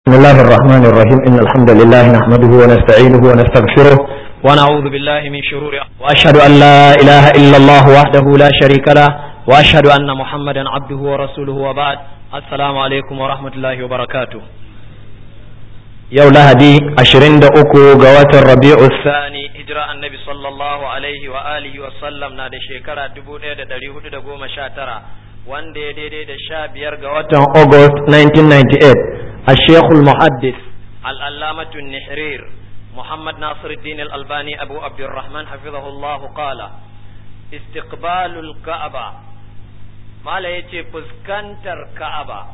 بسم الله الرحمن الرحيم إن الحمد لله نحمده ونستعينه ونستغفره ونعوذ بالله من شرور وأشهد أن لا إله إلا الله وحده لا شريك له وأشهد أن محمدا عبده ورسوله وبعد السلام عليكم ورحمة الله وبركاته yau lahadi ashirin da uku ga watan rabi'u sani hijira annabi sallallahu alaihi wa alihi wa sallam na da shekara dubu ɗaya da ɗari hudu da goma sha tara wanda ya daidai da sha biyar ga watan august 1998 a shekul muhaddis al'allamatu nihrir muhammad nasiruddin al-albani abu abdurrahman hafizahullahu qala istiqbalul ka'aba mala yace fuskantar ka'aba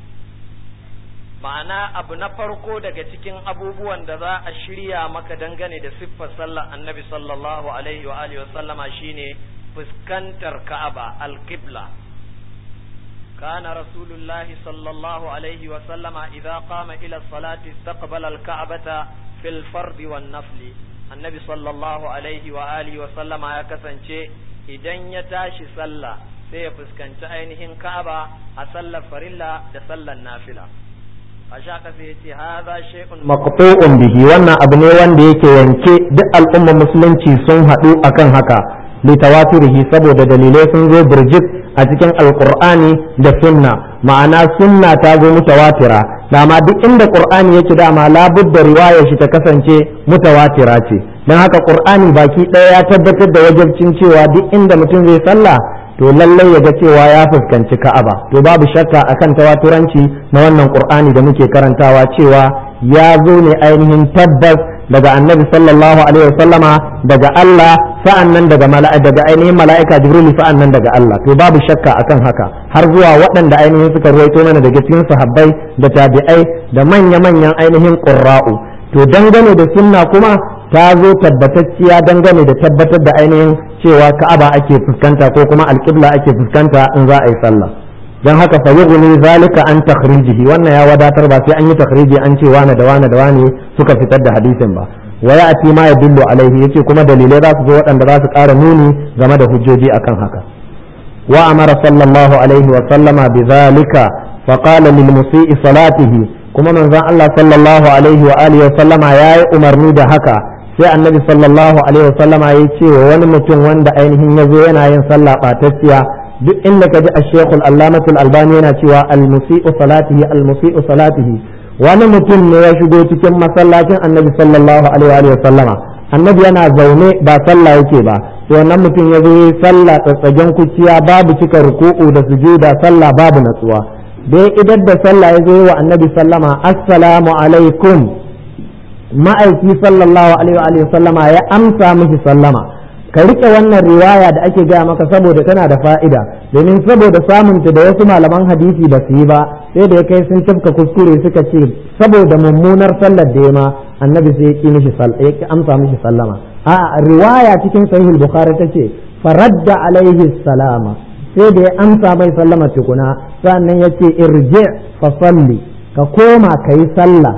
ma'ana abu na farko daga cikin abubuwan da za a shirya maka dangane da siffar sallar annabi sallallahu alaihi wa alihi sallama shine fuskantar ka'aba alqibla kana rasulullah sallallahu alaihi wa sallama idza qama ila salati istaqbala alka'bata fil fard wan nafli annabi sallallahu alaihi wa alihi wa sallama ya kasance idan ya tashi sallah sai ya fuskanci ainihin ka'aba a sallar farilla da sallar nafila maqtu'un bihi wannan abu ne wanda yake yanke duk al'ummar musulunci sun haɗu akan haka li tawatirihi saboda dalilai sun zo birjit a cikin alqur'ani da sunna ma'ana sunna ta zo mutawatira dama duk inda qur'ani yake dama labudda riwayar shi ta kasance mutawatira ce dan haka qur'ani baki ɗaya ya tabbatar da wajibcin cewa duk inda mutum zai sallah to lallai ya ga cewa ya fuskanci ka'aba to babu shakka akan tawaturanci na wannan qur'ani da muke karantawa cewa ya zo ne ainihin tabbas daga annabi sallallahu alaihi wasallama daga Allah sa'annan daga mala'ika daga ainihin mala'ika jibril sa'annan daga Allah to babu shakka akan haka har zuwa waɗanda ainihin suka ruwaito mana daga cikin sahabbai da tabi'ai da manya-manyan ainihin qurra'u to dangane da sunna kuma ta zo tabbatacciya dangane da tabbatar da ainihin cewa ka'aba ake fuskanta ko kuma alƙibla ake fuskanta in za a yi sallah don haka fa yughni zalika an takhrijihi wannan ya wadatar ba sai an yi takhriji an ce wane da wane da wane suka fitar da hadisin ba wa ya'ti ma yadullu alaihi yace kuma dalilai za su zo waɗanda za su ƙara nuni game da hujjoji akan haka wa amara sallallahu alaihi wa sallama bi zalika fa qala lil musii salatihi kuma manzon Allah sallallahu alaihi wa alihi wa sallama yayi umarni da haka sai annabi sallallahu alaihi wasallama ya ce wa wani mutum wanda ainihin ya zo yana yin sallah ɓatacciya duk inda ka ji a shekul allamatul albani yana cewa almusi'u salatihi almusi'u salatihi wani mutum ne ya shigo cikin masallacin annabi sallallahu alaihi wasallama annabi yana zaune ba sallah yake ba sai wannan mutum ya zo yi sallah tsatsagen kuciya babu cika ruku'u da sujuda sallah babu natsuwa dai idan da sallah ya zo wa annabi sallama assalamu alaikum ma'aiki sallallahu alaihi wa sallama ya amsa mishi sallama ka rike wannan riwaya da ake gaya maka saboda tana da fa'ida domin saboda samunta da wasu malaman hadisi ba su yi ba sai da ya kai sun tafka kuskure suka ce saboda mummunar sallar da ya ma annabi sai ya ki mishi ya amsa mishi sallama a riwaya cikin sahih bukhari tace faradda alaihi salama sai da ya amsa mai sallama tukuna sannan yace irji fa salli ka koma kayi sallah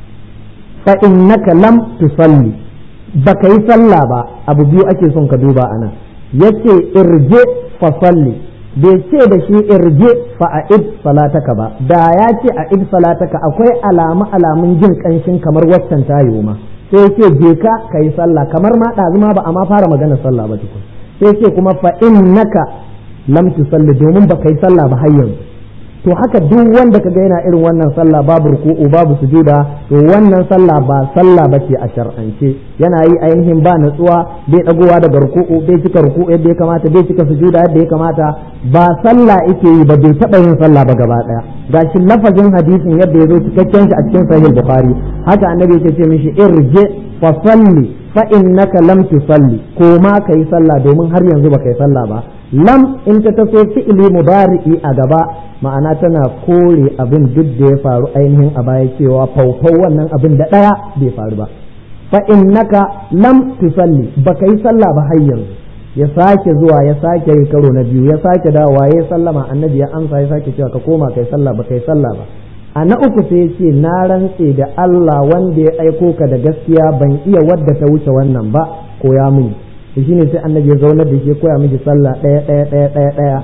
fa innaka lam tusalli baka yi sallah ba abu biyu ake son ka duba anan yace irje fa salli bai ce da shi irje fa a'id salataka ba da ya ce a'id salataka akwai alamu alamun jin kanshin kamar waccan tayo ma sai yace je ka kai sallah kamar ma ɗazuma ba a ma fara magana sallah ba tukun sai yace kuma fa innaka lam tusalli domin baka yi sallah ba har yanzu to haka duk wanda kaga yana irin wannan sallah babu ruku'u babu sujuda to wannan sallah ba sallah bace a shar'ance yana yi ainihin ba natsuwa bai dagowa daga ruku'u bai cika ruku'u yadda ya kamata bai cika sujuda yadda ya kamata ba sallah yake yi ba bai taba yin sallah ba gaba daya gashi lafazin hadisin yadda ya zo cikakken shi a cikin sahih bukhari haka annabi ya ce mishi irje fa salli fa innaka lam tusalli ko ma kai sallah domin har yanzu baka yi sallah ba lam in ta taso fi'ili mubari'i a gaba ma'ana tana kore abin duk da ya faru ainihin a baya cewa faufau wannan abin da ɗaya bai faru ba fa innaka lam tusalli baka yi sallah ba har yanzu ya sake zuwa ya sake yi karo na biyu ya sake dawowa ya sallama annabi ya amsa ya sake cewa ka koma kai sallah ba kai sallah ba a na uku sai ce na rantse da Allah wanda ya aiko ka da gaskiya ban iya wadda ta wuce wannan ba koya mini to shine sai annabi ya zaunar da shi koya miji sallah ɗaya ɗaya ɗaya ɗaya ɗaya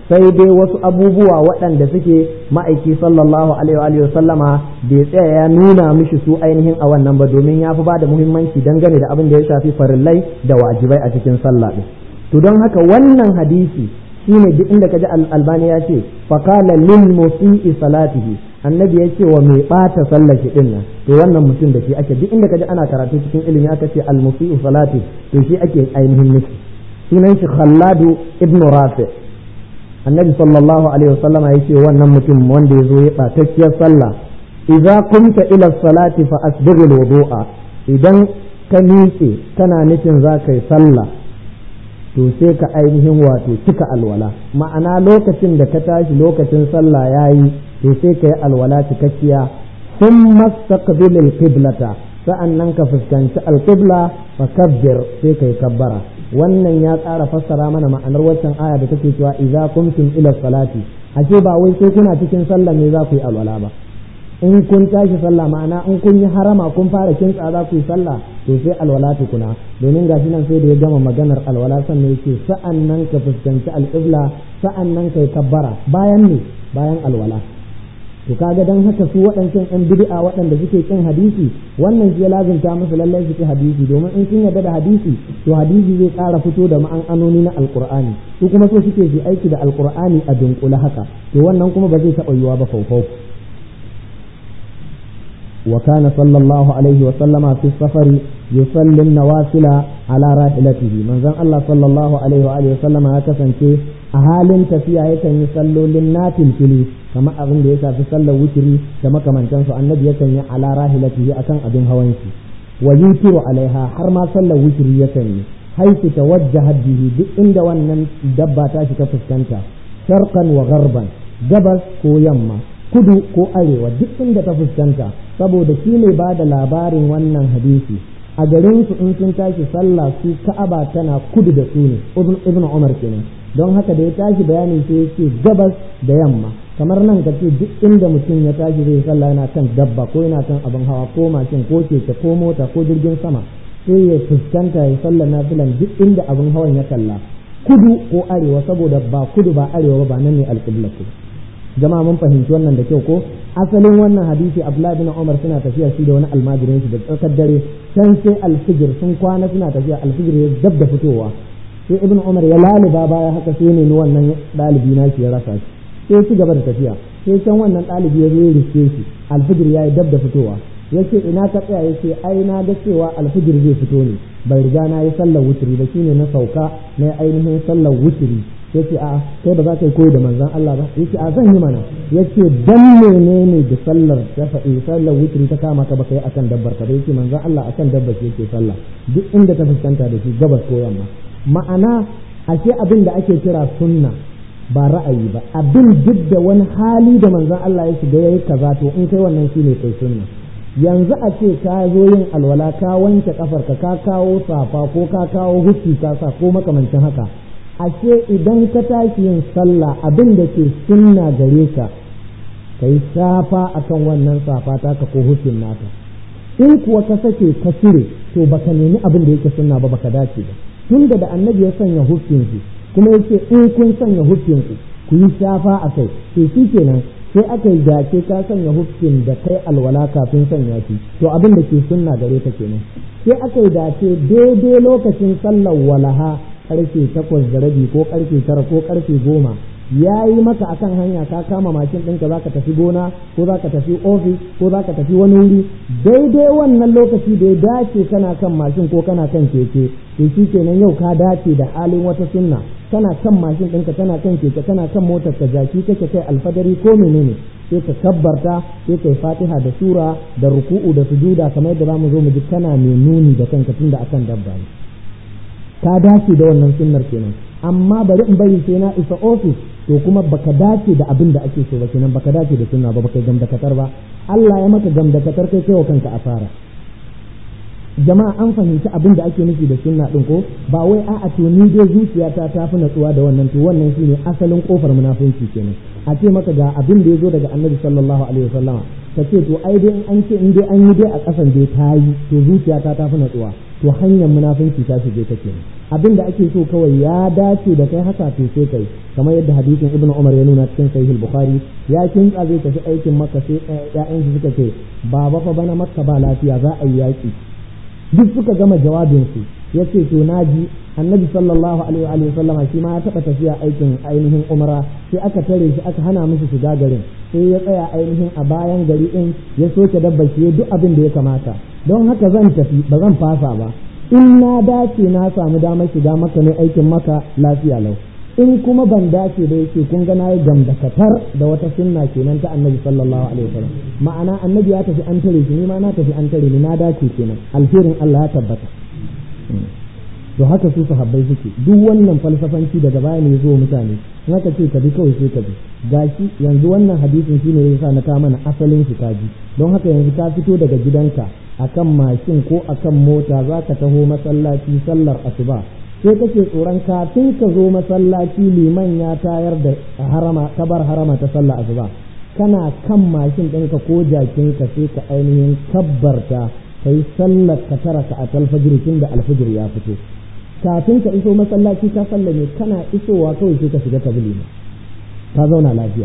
sai dai wasu abubuwa waɗanda suke ma'aiki sallallahu alaihi wa sallama bai tsaya ya nuna mishi su ainihin a wannan ba domin ya fi ba da muhimmanci dangane da abin da ya shafi farillai da wajibai a cikin sallah ɗin to don haka wannan hadisi shine duk inda kaji albani ya ce faqala lil musii salatihi annabi ya ce wa mai bata sallar shi din nan to wannan mutum da shi ake duk inda kaji ana karatu cikin ilimi aka ce al musii salati to shi ake ainihin nufi sunan shi khalladu ibnu rafi annabi sallallahu alaihi wasallam ya ce wannan mutum wanda ya zo ya batacciyar sallah idza qumta ila salati fa asbigh al wudu'a idan ka miƙe kana nufin za ka yi sallah to sai ka ainihin wato cika alwala ma'ana lokacin da ka tashi lokacin sallah yayi to sai ka yi alwala cikakkiya sun mastaqbilil qiblata sa'annan ka fuskanci alqibla fa kabbir sai ka yi kabbara wannan ya tsara fassara mana ma'anar waccan aya da take cewa idza kuntum ila salati ashe ba wai sai kuna cikin sallah ne za ku yi alwala ba in kun tashi sallah ma'ana in kun yi harama kun fara kintsa za ku yi sallah to sai alwala tukuna domin gashi nan sai da ya gama maganar alwala sannan yake sa'an nan ka fuskanci alƙibla sa'an nan ka yi kabbara bayan ne bayan alwala to kaga dan haka su waɗancan ɗan bid'a waɗanda suke kin hadisi wannan shi ya lazimta musu lallai su ki hadisi domin in sun yarda da hadisi to hadisi zai ƙara fito da ma'anoni na alƙur'ani su kuma so suke su aiki da alƙur'ani a dunkule haka to wannan kuma ba zai taɓa yiwuwa ba faufau وكان صلى الله عليه وسلم في السفر يصلي النوافل على راحلته من زن الله صلى الله عليه وآله وسلم هكذا أهال تفيا يكن يصلوا للنافل فيلي كما أظن ليس في صلى وتري كما كمان تنسوا النبي يكن على راحلته أكن أبن هوانسي ويوتر عليها حرما صلى وتري يكن حيث توجهت به عند وأن دبا تاشي كفسكنتا شرقا وغربا جبس كو يما kudu ko arewa duk inda ta fuskanta saboda shi ne ba da labarin wannan hadisi a garin su in sun tashi sallah su ka'aba tana kudu da su ne ibn umar kenan don haka da ya tashi bayani sai yake gabas da yamma kamar nan ka ce duk inda mutum ya tashi zai sallah yana kan dabba ko yana kan abin hawa ko mashin ko keke ko mota ko jirgin sama sai ya fuskanta ya sallah nafilan duk inda abin hawan ya kalla kudu ko arewa saboda ba kudu ba arewa ba nan ne alƙibla jama'a mun fahimci wannan da kyau ko asalin wannan hadisi abdullahi bin umar suna tafiya shi da wani almajirin shi da tsakar dare can sai alfijir sun kwana suna tafiya alfijir ya dab da fitowa sai ibn umar ya laliba baya haka sai ne wannan ɗalibi na shi ya rasa shi sai ci gaba da tafiya sai can wannan ɗalibi ya zo ya riske shi alfijir ya yi dab da fitowa ya ce ina ka tsaya ya ce ai na ga cewa alfijir zai fito ne bai riga na yi sallar wuturi ba shine na sauka na ainihin sallar wuturi ya ce a kai ba za ka yi koyi da manzan Allah ba ya ce a zan yi mana ya ce dan menene da sallar ta faɗi sallar wuturi ta kama ka baka yi akan dabbar ka ba ya ce manzan Allah akan dabbar shi yake sallah duk inda ta fuskanta da shi gabas ko yamma ma'ana ashe abin da ake kira sunna ba ra'ayi ba abin duk da wani hali da manzan Allah ya shiga yayi kaza to in kai wannan shine kai sunna yanzu a ce ka zo yin alwala ka wanke kafarka ka kawo safa ko ka kawo hukki ka sa ko makamancin haka ashe idan ka tashi yin sallah abin da ke sunna gare ka ka yi safa akan wannan safa taka ko hukkin naka in kuwa ka sake ka cire to baka nemi abin da yake sunna ba baka dace ba tunda da annabi ya sanya hukkin shi kuma yake in kun sanya hukkin ku ku yi shafa a kai to shi kenan sai aka yi dace ka sanya hukkin da kai alwala kafin sanya shi to abin da ke sunna gare ka kenan sai aka yi dace daidai lokacin sallar walaha karfe takwas da rabi ko karfe tara ko karfe goma ya yi maka akan hanya ka kama mashin ɗinka za ka tafi gona ko za ka tafi ofis ko za ka tafi wani wuri daidai wannan lokaci da ya dace kana kan mashin ko kana kan keke to shi kenan yau ka dace da halin wata sunna kana kan mashin ɗinka kana kan keke kana kan motar ka jaki kake kai alfadari ko menene sai ka kabbarta sai kai fatiha da sura da ruku'u da sujuda kamar yadda zamu zo mu ji kana mai nuni da kanka tunda akan dabba ne ka dace da wannan sunnar kenan amma bari in bari sai na isa ofis to kuma baka dace da abin da ake so ba kenan baka dace da sunna ba baka gamdakatar ba Allah ya maka gamdakatar kai kai wa kanka asara jama'a an fahimci abin da ake nufi da sunna din ko ba wai a'a to ni dai zuciyata ta fi natsuwa da wannan to wannan shine asalin kofar munafunci kenan a ce maka ga abin da ya zo daga annabi sallallahu alaihi wasallama ka ce to ai dai an ce in dai an yi dai a kasan dai ta yi to zuciyata ta fi natsuwa to hanyar munafunci ta shige ta kenan abin da ake so kawai ya dace da kai haka to sai kai kamar yadda hadisin ibnu umar ya nuna cikin sahih bukhari ya kinka zai tafi aikin makka sai ƴaƴan shi suka ce baba fa bana makka ba lafiya za a yi yaki duk suka gama jawabin su yace to naji annabi sallallahu alaihi wa sallama shi ma ya taba tafiya aikin ainihin umra sai aka tare shi aka hana mishi shiga garin sai ya tsaya ainihin a bayan gari din ya soke dabbar shi duk abin da ya kamata don haka zan tafi ba zan fasa ba in na dace na samu damar shiga maka ne aikin maka lafiya lau in kuma ban dace da yake kun ga nayi gamdakatar da wata sunna kenan ta annabi sallallahu alaihi wasallam ma'ana annabi ya tafi an tare shi ni ma na tafi an tare ni na dace kenan alherin Allah ya tabbata to haka su sahabbai suke duk wannan falsafanci daga baya ne zo mutane in aka ce ka bi kawai sai ka bi gashi yanzu wannan hadisin shine yasa na ka mana asalin shi kaji don haka yanzu ka fito daga gidanka akan mashin ko akan mota za ka taho masallaci sallar asuba sai kake tsoron kafin ka zo masallaci liman ya tayar da harama kabar harama ta sallar asuba kana kan mashin ɗinka ko jakinka sai ka ainihin kabbarta ka yi sallar ka tara ka a talfajir tun da alfajir ya fito kafin ka iso masallaci ka sallame kana isowa kawai sai ka shiga ka bi ka zauna lafiya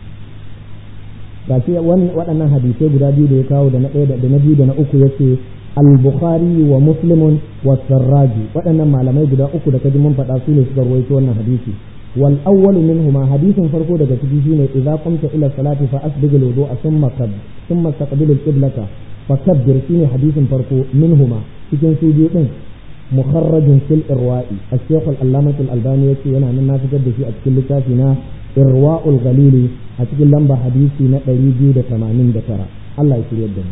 gashi waɗannan hadisai guda biyu da ya kawo da na ɗaya da na biyu da na uku yace al-bukhari wa muslimun wa sarraji waɗannan malamai guda uku da kaji mun faɗa su ne suka rawaito wannan hadisi wal awwal minhuma hadisin farko daga ciki shine idza qumta ila salati fa asbigh al-wudu'a thumma kab thumma taqbil al-qiblata fa kabbir shine hadisin farko minhuma cikin su biyu din mukharrajun fil irwa'i al-shaykh al-allamah al-albani yace yana nan na fitar da shi a cikin littafi na irwa'ul galili a cikin lamba hadisi na 289 Allah ya shirya da mu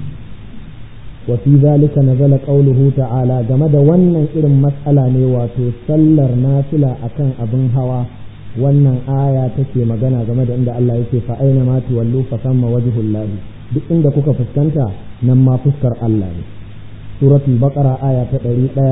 wa fi zalika nazala qawluhu ta'ala game da wannan irin matsala ne wato sallar nafila akan abin hawa wannan aya take magana game da inda Allah yake fa aina ma tuwallu fa samma wajhullah duk inda kuka fuskanta nan ma fuskar Allah ne suratul baqara aya ta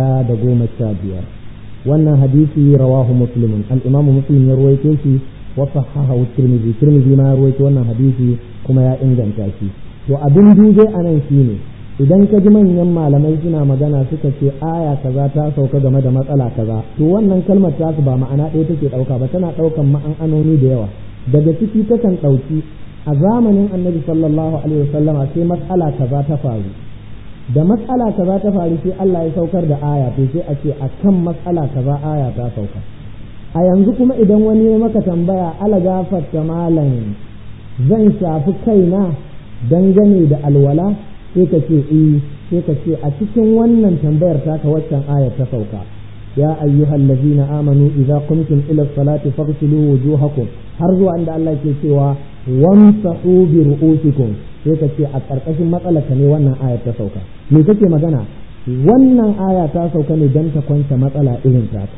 115 wannan hadisi rawahu muslimun al-imam muslim ya ruwaito shi wa sahahahu tirmidhi tirmidhi ma ya ruwaito wannan hadisi kuma ya inganta shi to abin duje anan shine idan ka ji manyan malamai suna magana suka ce aya kaza ta sauka game da matsala kaza to wannan kalmar ta ba ma'ana ɗaya take ɗauka ba tana ɗaukan ma'anoni da yawa daga ciki takan ɗauki a zamanin annabi sallallahu alaihi wasallama sai matsala kaza ta faru da matsala kaza ta faru sai Allah ya saukar da aya to sai a ce a kan matsala kaza aya ta sauka a yanzu kuma idan wani ya maka tambaya ala gafarta malam zan shafi kaina dangane da alwala sai ka ce eh sai ka ce a cikin wannan tambayar taka waccan aya ta sauka ya ayyuhal ladzina amanu idza qumtum ila salati faghsilu wujuhakum har zuwa inda Allah ke cewa wamsahu bi ru'usikum sai ka ce a ƙarƙashin matsalarka ne wannan aya ta sauka me kake magana wannan aya ta sauka ne don ta kwanta matsala irin taka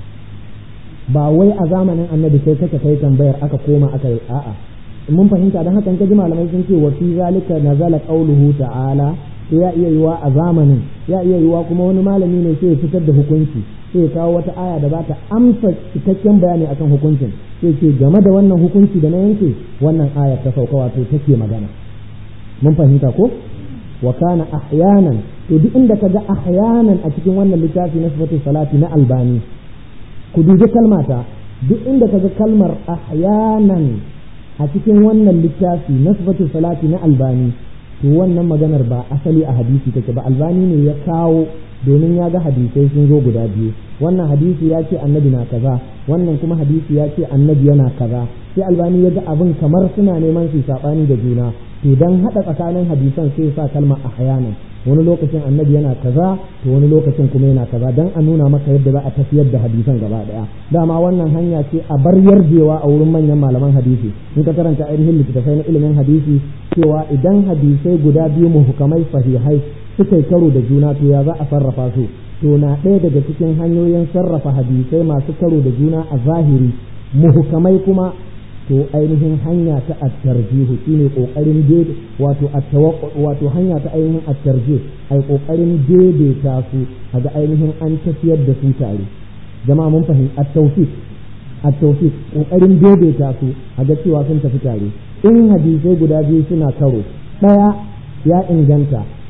ba wai a zamanin annabi sai kake kai tambayar aka koma aka yi a'a mun fahimta don haka kaji malamai sun ce wa fi zalika nazala qauluhu ta'ala sai ya iya yiwa a zamanin ya iya yiwa kuma wani malami ne sai ya fitar da hukunci sai ya kawo wata aya da za ta amsa cikakken bayani akan hukuncin sai ce game da wannan hukunci da na yanke wannan aya ta sauka wato take magana mun fahimta ko wa kana ahyanan to duk inda kaga ahyanan a cikin wannan littafi na sifatu salati na albani ku dubi kalmata duk inda kaga kalmar ahyanan a cikin wannan littafi na sifatu salati na albani to wannan maganar ba asali a hadisi take ba albani ne ya kawo domin ya ga hadisai sun zo guda biyu wannan hadisi ya ce annabi na kaza wannan kuma hadisi ya ce annabi yana kaza sai albani ya ga abin kamar suna neman su sabani da juna to dan hada tsakanin hadisan sai sa kalmar ahyanan wani lokacin annabi yana kaza to wani lokacin kuma yana kaza dan a nuna maka yadda za a tafiyar da hadisan gaba daya dama wannan hanya ce a bar yarjewa a wurin manyan malaman hadisi in ka karanta ainihin littattafai na ilimin hadisi cewa idan hadisai guda biyu muhukamai sahihai suka yi karo da juna to ya za a sarrafa su to na ɗaya daga cikin hanyoyin sarrafa hadisai masu karo da juna a zahiri muhukamai kuma to ainihin hanya ta at-tarjihu shine kokarin dai wato wato hanya ta ainihin at-tarjih ai kokarin daidaita su kaga ainihin an tafiyar da su tare jama'a mun fahimci at-tawfiq at-tawfiq kokarin daidaita su kaga cewa sun tafi tare in hadisai guda biyu suna karo daya ya inganta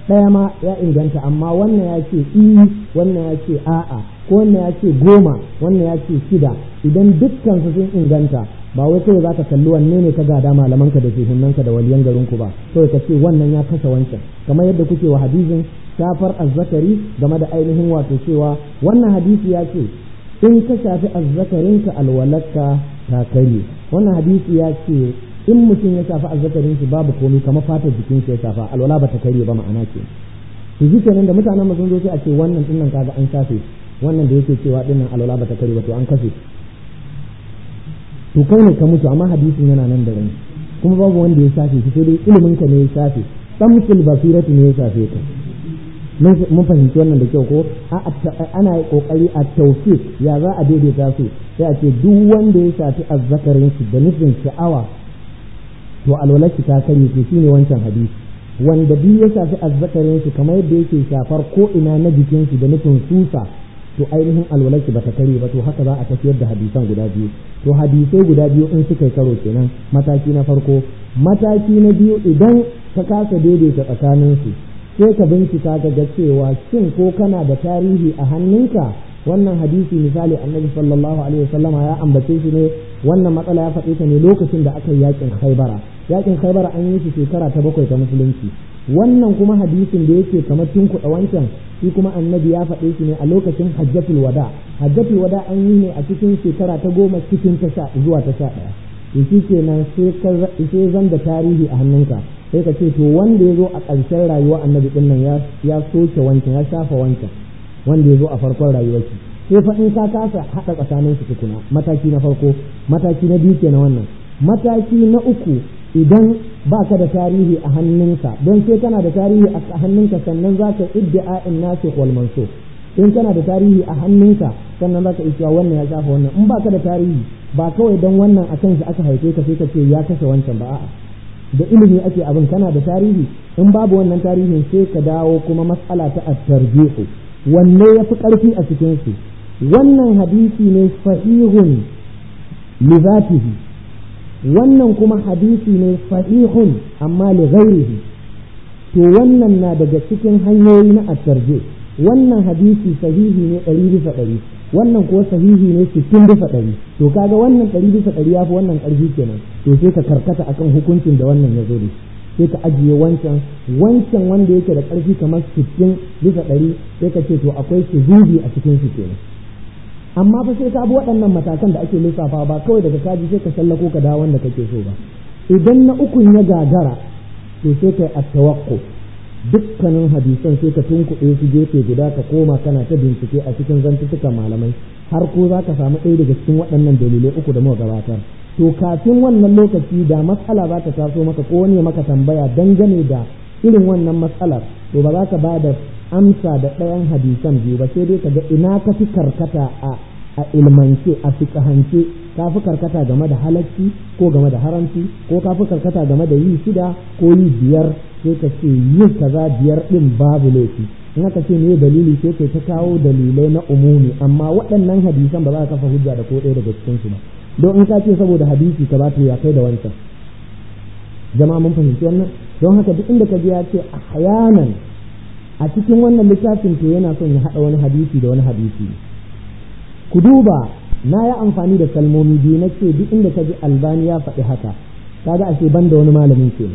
ɗaya ma ya inganta amma wannan ya ce i wannan ya ce a'a ko wannan ya ce goma wannan ya ce shida idan dukkan su sun inganta ba wai kawai zaka kalli wanne ne ka gada malamanka da shehunanka da waliyan garinku ba kawai ka ce wannan ya kashe wancan kamar yadda kuke wa hadisin shafar azzakari game da ainihin wato cewa wannan hadisi ya ce in ka shafi azzakarinka alwalaka ta kare wannan hadisi ya ce in mutum ya shafi azzakarin shi babu komai kamar fatar jikin shi ya shafa alwala ba ta kare ba ma'ana ce to ji kenan da mutanen mu sun zo sai a ce wannan dinnan kaga an shafe wannan da yake cewa dinnan alwala ba ta kare ba to an kashe to kai ne ka mutu amma hadisin yana nan da rai kuma babu wanda ya shafe shi sai dai ilimin ka ne ya shafe samsul basiratu ne ya shafe ka mun fahimci wannan da kyau ko ana kokari a tawfiq ya za a daidaita su sai a ce duk wanda ya shafi azzakarin shi da nufin sha'awa to alwalashi ta kare to shine wancan hadisi wanda duk ya shafi azzakarin shi kamar yadda yake shafar ko ina na jikin shi da nufin susa to ainihin alwalashi bata kare ba to haka za a tafiyar da hadisan guda biyu to hadisai guda biyu in suka karo kenan mataki na farko mataki na biyu idan ka kasa daidaita tsakanin su sai ka bincika ka ga cewa shin ko kana da tarihi a hannunka wannan hadisi misali annabi sallallahu alaihi wasallama ya ambace shi ne wannan matsala ya faɗe ta ne lokacin da aka yi yakin khaibara yakin khaibara an yi shi shekara ta bakwai ta musulunci wannan kuma hadisin da yake kamar tunkuɗa wancan shi kuma annabi ya faɗe shi ne a lokacin hajjatul wada hajjatul wada an yi ne a cikin shekara ta goma cikin ta sha zuwa ta sha ɗaya to shi kenan sai zan da tarihi a hannunka sai ka ce to wanda ya zo a ƙarshen rayuwa annabi ɗin nan ya soke wancan ya shafa wancan wanda ya zo a farkon rayuwarki sai fa in ka kasa haɗa tsakanin su tukuna mataki na farko mataki na biyu kenan wannan mataki na uku idan ba ka da tarihi a hannunka don sai kana da tarihi a hannunka sannan za ka iddi'a'in nasu wal mansukh in kana da tarihi a hannunka sannan za ka iya wannan ya shafa wannan in ba ka da tarihi ba kawai don wannan a kanshi aka haife ka sai ka ce ya kashe wancan ba a'a da ilimi ake abin kana da tarihi in babu wannan tarihin sai ka dawo kuma mas'ala ta at-tarjihu wanne ya fi ƙarfi a cikin su wannan hadisi ne sahihun li zatihi wannan kuma hadisi ne sahihun amma li ghairihi to wannan na daga cikin hanyoyi na at-tarjih wannan hadisi sahihi ne ɗari bisa ɗari wannan kuwa sahihi ne sittin bisa ɗari to kaga wannan ɗari bisa ɗari ya fi wannan ƙarfi kenan to sai ka karkata akan hukuncin da wannan ya zo da sai ka ajiye wancan wancan wanda yake da ƙarfi kamar sittin bisa ɗari sai ka ce to akwai zubi a cikin su kenan amma fa sai ka bi waɗannan matakan da ake lissafa ba kawai daga kaji sai ka sallako ka dawo wanda kake so ba idan na ukun ya gagara to sai kai at-tawaqquf dukkanin hadisan sai ka tunkuɗe su gefe guda ka koma kana ta bincike a cikin zantuttukan malamai har ko za ka samu ɗaya daga cikin waɗannan dalilai uku da muka gabatar to kafin wannan lokaci da matsala za ta taso maka ko wani maka tambaya dangane da irin wannan matsalar to ba za ka ba da amsa da ɗayan hadisan biyu ba sai dai ka ga ina ka fi karkata a a ilmance a fiƙahance ka fi karkata game da halacci ko game da haramci ko ka fi karkata game da yi shida ko yi biyar sai ka ce yin kaza biyar ɗin babu laifi in aka ce ne dalili sai kai ta kawo dalilai na umumi amma waɗannan hadisan ba za ka kafa hujja da ko ɗaya daga cikin su ba don in ka ce saboda hadisi ka ba ta ya kai da wancan jama'a mun fahimci wannan don haka duk inda ka ji ya ce ahyanan a cikin wannan littafin to yana son ya haɗa wani hadisi da wani hadisi ku duba na yi amfani da kalmomi biyu na ce duk inda ka ji albani ya faɗi haka kaga ashe ban da wani malamin ke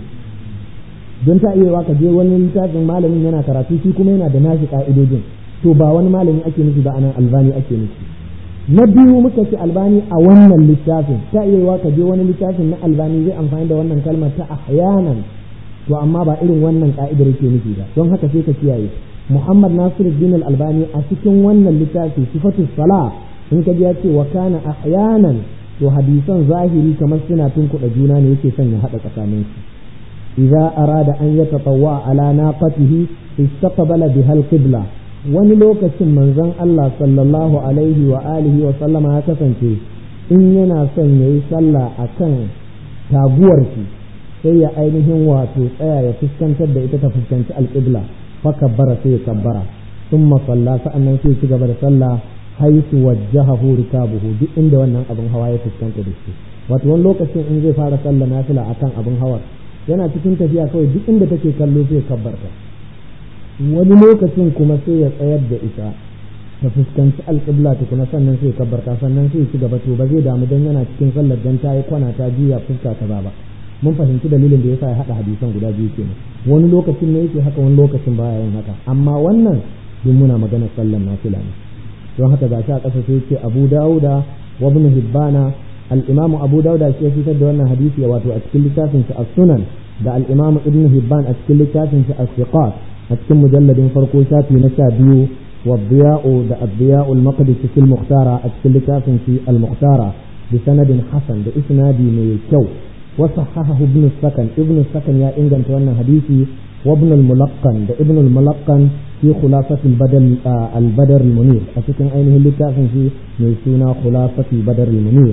don ta iya ka je wani littafin malamin yana karatu shi kuma yana da nashi ka'idojin to ba wani malami ake nufi ba anan albani ake nufi na biyu muka ce albani a wannan littafin ta iya ka je wani littafin na albani zai amfani da wannan kalmar ta ahyanan to amma ba irin wannan ka'idar yake nufi ba don haka sai ka kiyaye Muhammad Nasiruddin Al-Albani a cikin wannan littafi sifatu sala in ka ji ya ce wa kana ahyanan to hadisan zahiri kamar suna tunkuɗa juna ne yake son ya haɗa tsakanin su idza arada an yatatawwa ala naqatihi istaqbala biha al-qibla wani lokacin manzon Allah sallallahu alaihi wa alihi wa sallama ya kasance in yana son yayi sallah akan taguwar shi sai ya ainihin wato tsaya ya fuskantar da ita ta fuskanci alƙibla fa kabbara sai ya kabbara thumma salla sa'annan sai ci gaba da sallah haisu wajjahahu rikabuhu duk inda wannan abin hawa ya fuskanta da shi wato wani lokacin in zai fara sallah nafila akan abin hawa yana cikin tafiya kawai duk inda take kallo sai kabbarta wani lokacin kuma sai ya tsayar da ita ta fuskanci alƙibla tukuna sannan sai kabbarta sannan sai ci gaba to ba zai damu dan yana cikin sallar dan ta yi kwana ta juya fuska ta ba mun fahimci dalilin da yasa ya haɗa hadisan guda biyu kenan wani lokacin ne yake haka wani lokacin baya yin haka amma wannan duk muna magana sallar nafila ne don haka gashi a ƙasa sai ce Abu Dawuda wa Ibn Hibbana al-Imam Abu Dawuda shi ya fitar da wannan hadisi wato a cikin littafin sa As-Sunan da al-Imam Ibn Hibban a cikin littafin sa As-Siqat a cikin mujalladin farko shafi na sha biyu والضياء ده الضياء المقدسي في المختارة أتكلم في المختارة بسند حسن بإسناد ميكو وصححه ابن السكن ابن السكن يا إنجن توانا حديثي وابن الملقن ده ابن الملقن في خلاصة البدر آه البدر المنير أتكلم أينه اللي كافن في ميسونا خلاصة البدر المنير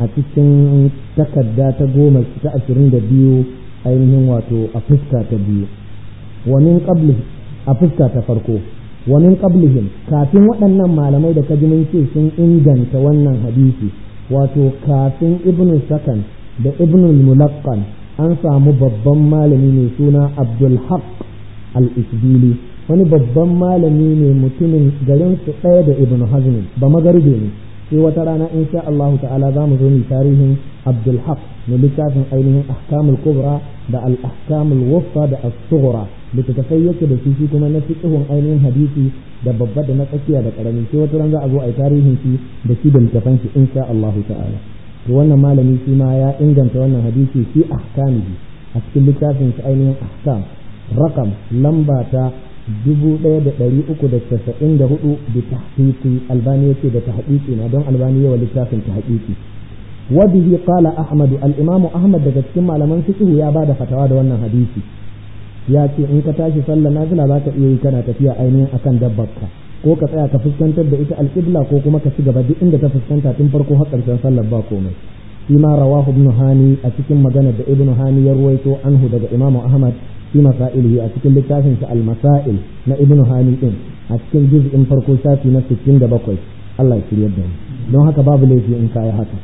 أتكلم تكدا تقوم تأثرين ده بيو أينه واتو أفسكا تبيو ومن قبله أفسكا تفرقوه wa min qablihim kafin waɗannan malamai da kaji mun ce sun inganta wannan hadisi wato kafin ibnu sakan da ibnu mulaqqan an samu babban malami mai suna abdul haq al-isbili wani babban malami ne mutumin garin su ɗaya da ibnu hazm ba magarbe ne sai wata rana insha Allah ta'ala za mu zo mu tarihin abdul haq na littafin ainihin ahkamul kubra da al-ahkamul wusta da as-sughra littattafai yake da shi kuma na fiqhun ainihin hadisi da babba da na tsakiya da karami sai wata ran za a zo a yi tarihin shi da shi da littafan shi insha Allah ta'ala to wannan malami shi ma ya inganta wannan hadisi fi ahkamihi a cikin littafin shi ainihin ahkam rakam lamba ta dubu ɗaya da ɗari uku da casa'in da hudu da tahqiqi albani yake da tahqiqi na don albani yawa littafin tahqiqi wa bihi qala ahmad al-imam ahmad daga cikin malaman fiqh ya bada fatawa da wannan hadisi ya ce in ka tashi sallar nafila za ka iya yi kana tafiya ainihin akan dabbarka ko ka tsaya ka fuskantar da ita alƙibla ko kuma ka ci gaba duk inda ta fuskanta tun farko har ƙarshen sallar ba komai shi ma rawahu ibn hani a cikin maganar da ibn hani ya ruwaito anhu daga imam ahmad fi masailihi a cikin littafin sa al-masail na ibn hani din a cikin juz'in farko shafi na 67 Allah ya shiryar da mu don haka babu laifi in kai haka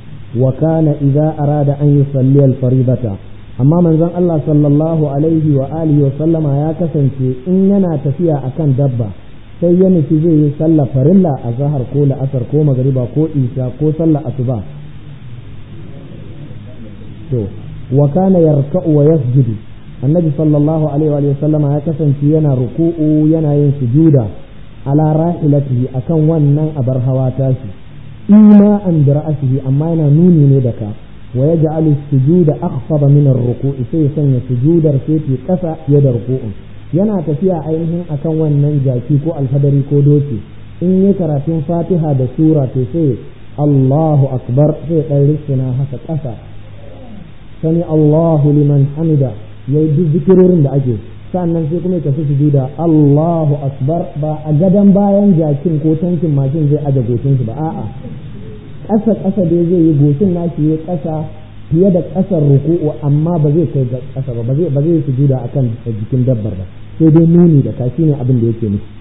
wa kana idza arada an yusalli al-faribata amma manzon Allah sallallahu alaihi wa alihi wa sallama ya kasance in yana tafiya akan dabba sai ya nufi zai yi sallah farilla a zahar ko la'asar ko magariba ko isha ko sallah asuba to wa kana yarka'u wa yasjudu annabi sallallahu alaihi wa sallama ya kasance yana ruku'u yana yin sujuda ala rahilatihi akan wannan abar hawa tashi ima an bi ra'sihi amma yana nuni ne da ka ويجعل السجود أخفض من الركوع sai sanya sujudar sai fi ƙasa fiye da ruku'un yana tafiya ainihin akan wannan jaki ko alfadari ko doki in yi karatun fatiha da sura to sai Allahu akbar sai ɗan rissuna haka ƙasa sani Allahu liman hamida yayi duk zikirorin da ake sannan sai kuma ya tafi sujuda Allahu akbar ba a gadon bayan jakin ko tankin mashin zai aje goshin shi ba a'a ƙasa ƙasa dai zai yi goshin nashi ya ƙasa fiye da ƙasar ruku'u amma ba zai kai ga ƙasa ba ba zai ba zai sujuda akan jikin dabbar ba sai dai nuni da kashi ne abin da yake nufi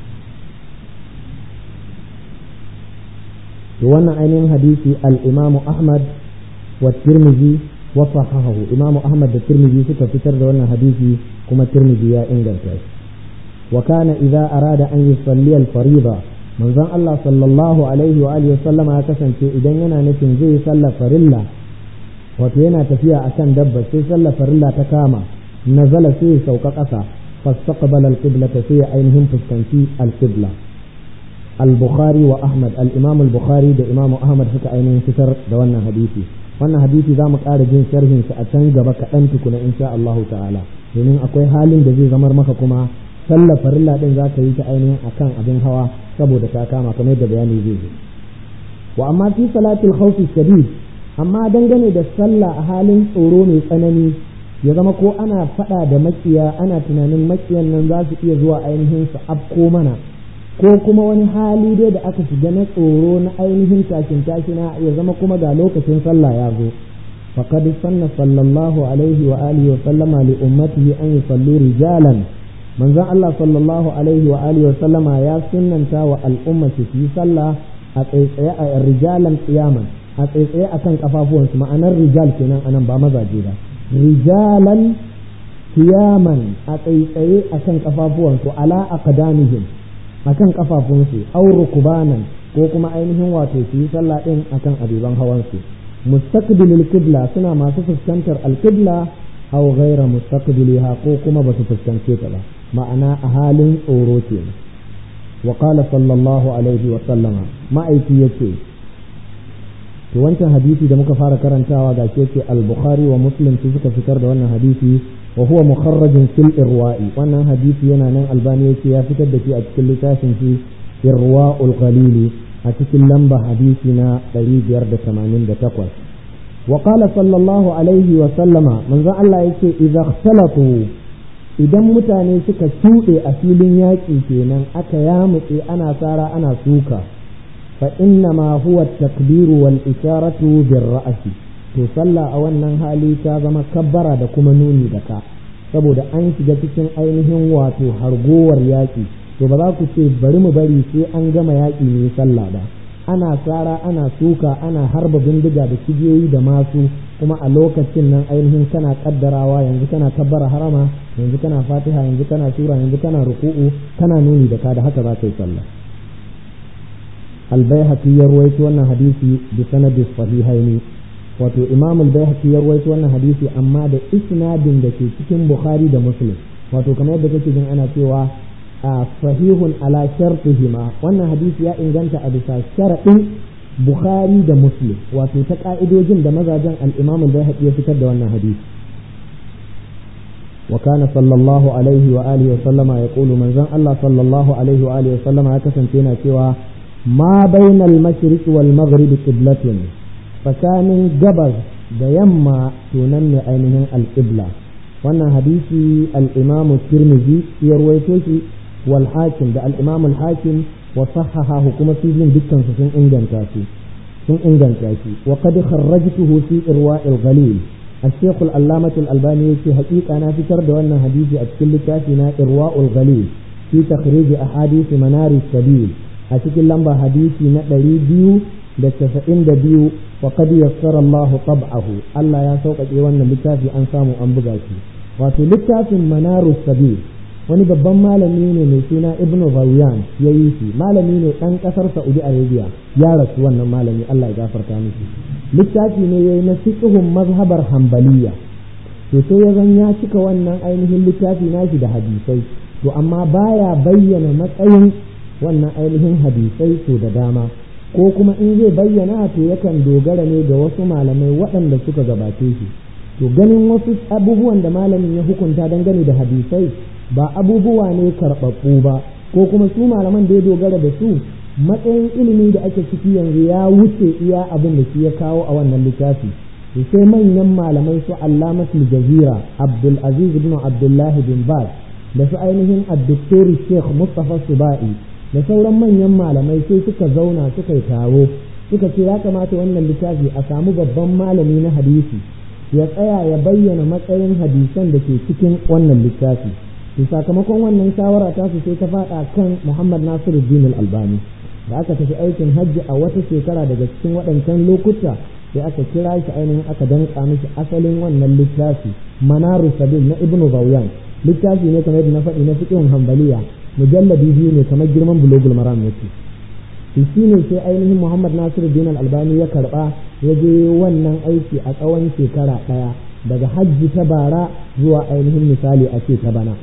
to wannan ainihin hadisi al-Imam Ahmad wa Tirmidhi wa sahahahu Imam Ahmad da Tirmidhi suka fitar da wannan hadisi kuma Tirmidhi ya inganta shi wa kana idza arada an yusalli al-fariida manzon Allah sallallahu alaihi wa alihi sallama ya kasance idan yana nufin zai yi sallar farilla wato yana tafiya akan dabba sai sallar farilla ta kama nazala sai ya sauka ƙasa fastaqbala al-qibla sai ya ainihin fuskanci al-qibla al-bukhari wa ahmad al-imam al-bukhari da imam ahmad suka ainihin fitar da wannan hadisi wannan hadisi za mu ƙara jin sharhin sa a can gaba kaɗan tukuna insha Allah ta'ala domin akwai halin da zai zamar maka kuma sallar farilla din za ka yi ta ainihin akan abin hawa saboda ta kama kamar da bayani zai zo wa amma fi salatul khawfi shadid amma dangane da sallah a halin tsoro mai tsanani ya zama ko ana fada da makiya ana tunanin makiyan nan za su iya zuwa ainihin su afko mana ko kuma wani hali dai da aka shiga na tsoro na ainihin tashin tashina ya zama kuma ga lokacin sallah ya zo faqad sanna sallallahu alaihi wa alihi wa sallama li ummatihi an yusallu rijalan manzon Allah sallallahu alaihi wa alihi wa sallama ya sunnanta wa al'umma su yi sallah a tsaitsaye a rijalan qiyaman a tsaitsaye akan kafafuwansu ma'anar rijal kenan anan ba mazaje ba rijalan kiyaman a tsaitsaye akan kafafuwansu ala aqdamihim akan kafafunsu aw rukbanan ko kuma ainihin wato su yi sallah din akan abiban hawansu mustaqbilil qibla suna masu fuskantar alqibla aw ghaira mustaqbiliha ko kuma ba su fuskance ta ba ma'ana a halin tsoro kenan wa qala sallallahu alaihi wa sallama ma'aiki yace to wancan hadisi da muka fara karantawa ga ke ce al-bukhari wa muslim su suka fitar da wannan hadisi wa huwa mukharrajun fil irwa'i wannan hadisi yana nan albani yace ya fitar da shi a cikin littafin shi irwa'ul qalili a cikin lamba hadisi na 588 wa qala sallallahu alaihi wa sallama manzon Allah yace idza ikhtalatu idan mutane suka shuɗe a filin yaƙi kenan aka yamutse ana tsara ana suka fa inna ma huwa takbiru wal isharatu bir ra'si to sallah a wannan hali ta zama kabbara da kuma nuni da ka saboda an shiga cikin ainihin wato hargowar yaƙi to ba za ku ce bari mu bari sai an gama yaƙi ne sallah ba ana tsara ana suka ana harba bindiga da kibiyoyi da masu kuma a lokacin nan ainihin kana kaddarawa yanzu kana kabbara harama yanzu kana fatiha yanzu kana sura yanzu kana ruku'u kana nuni da ka da haka za ka yi sallah albayhaqi ya ruwaito wannan hadisi bi sanadi sahihaini wato imam albayhaqi ya ruwaito wannan hadisi amma da isnadin da ke cikin bukhari da muslim wato kamar yadda kake jin ana cewa a sahihun ala shartihima wannan hadisi ya inganta a bisa sharaɗin bukhari da muslim wato ta ka'idojin da mazajen al-imam al-bayhaqi ya fitar da wannan hadisi wa kana sallallahu alaihi wa alihi wa sallama yaqulu manzon Allah sallallahu alaihi wa alihi wa sallama ya kasance yana cewa ma bainal mashriq wal maghrib qiblatun tsakanin gabas da yamma to nan ne ainihin al-qibla wannan hadisi al-imam tirmidhi ya ruwaito shi wal hakim da al-imam al-hakim wa sahahahu kuma su biyun dukkan su sun inganta shi sun inganta shi wa qad kharrajtuhu fi irwa'il ghalil الشيخ العلامة الألباني في حقيقة أنا في ترد وأن حديثي أتكل كافنا إرواء الغليل في تخريج أحاديث منار السبيل أتكل لمبا حديثي نقري بيو دتفئن بيو وقد يسر الله طبعه الله يا سوق إيوانا لكافي أنسامو أنبغاكي وفي لكافي منار السبيل wani babban malami ne mai suna ibnu Rawyan ya yi shi malami ne ɗan ƙasar Saudi Arabia ya rasu wannan malami Allah ya gafarta mishi littafi ne yayi na fiqhun mazhabar Hanbaliya to sai ya zan ya cika wannan ainihin littafi nashi da hadisai to amma baya bayyana matsayin wannan ainihin hadisai to da dama ko kuma in zai bayyana to yakan dogara ne da wasu malamai waɗanda suka gabace shi to ganin wasu abubuwan da malamin ya hukunta dangane da hadisai ba abubuwa ne karɓaɓɓu ba ko kuma su malaman da ya dogara da su matsayin ilimi da ake ciki yanzu ya wuce iya abin da shi ya kawo a wannan littafi to sai manyan malamai su allamatul jazira abdul aziz ibn abdullah bin baz da su ainihin addoktori sheikh mustafa suba'i da sauran manyan malamai sai suka zauna suka yi taro suka ce ya kamata wannan littafi a samu babban malami na hadisi ya tsaya ya bayyana matsayin hadisan da ke cikin wannan littafi to sakamakon wannan shawara ta su sai ta faɗa kan Muhammad Nasiruddin Al-Albani da aka tafi aikin hajji a wata shekara daga cikin waɗancan lokuta sai aka kira shi ainihin aka danka mishi asalin wannan littafi Manaru Sabil na Ibn Rawyan littafi ne kamar yadda na faɗi na fiqhun Hanbaliya mujalladi biyu ne kamar girman Bulugul Maram yake to shine sai ainihin Muhammad Nasiruddin Al-Albani ya karba ya je wannan aiki a tsawon shekara ɗaya daga hajji ta bara zuwa ainihin misali a ce ta bana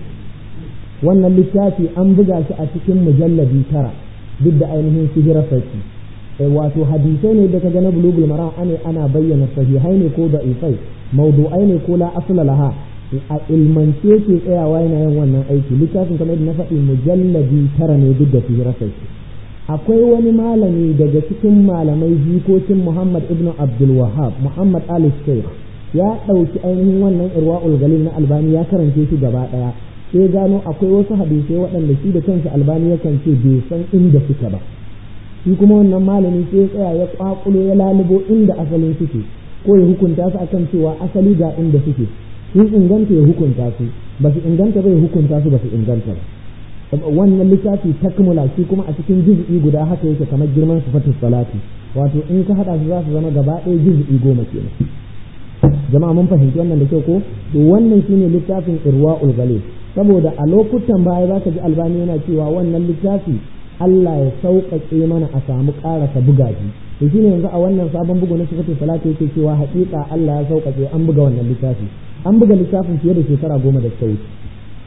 wannan littafi an buga shi a cikin mujalladi tara duk da ainihin sihira sarki wato hadisai ne da ka ga na bulugul maram ane ana bayyana sahihai ne ko da'ifai maudu'ai ne ko la asla laha a ilmance ke tsayawa yana yin wannan aiki littafin kamar na faɗi mujalladi tara ne duk da sihira sarki akwai wani malami daga cikin malamai jikokin muhammad ibn abdul wahab muhammad ali sheikh ya ɗauki ainihin wannan irwa'ul galil na albani ya karance shi gaba ɗaya sai gano akwai wasu hadisai waɗanda shi da kansa albani yakan ce bai san inda suka ba shi kuma wannan malami sai ya tsaya ya kwakulo ya lalubo inda asalin suke ko ya hukunta su akan cewa asali ga inda suke sun inganta ya hukunta su ba su inganta ba ya hukunta su ba su inganta ba wannan littafi takmula shi kuma a cikin juz'i guda haka yake kamar girman sifatus salati wato in ka hada su za su zama gaba ɗaya juz'i goma kenan jama'a mun fahimci wannan da kyau ko to wannan shine littafin irwaul galil saboda a lokutan baya zaka ji albani yana cewa wannan littafi Allah ya sauƙaƙe mana a samu ƙarasa buga shi to shine yanzu a wannan sabon bugu na sifatu salatu yake cewa haƙiƙa Allah ya sauƙaƙe an buga wannan littafi an buga littafin fiye da shekara goma da ta wuce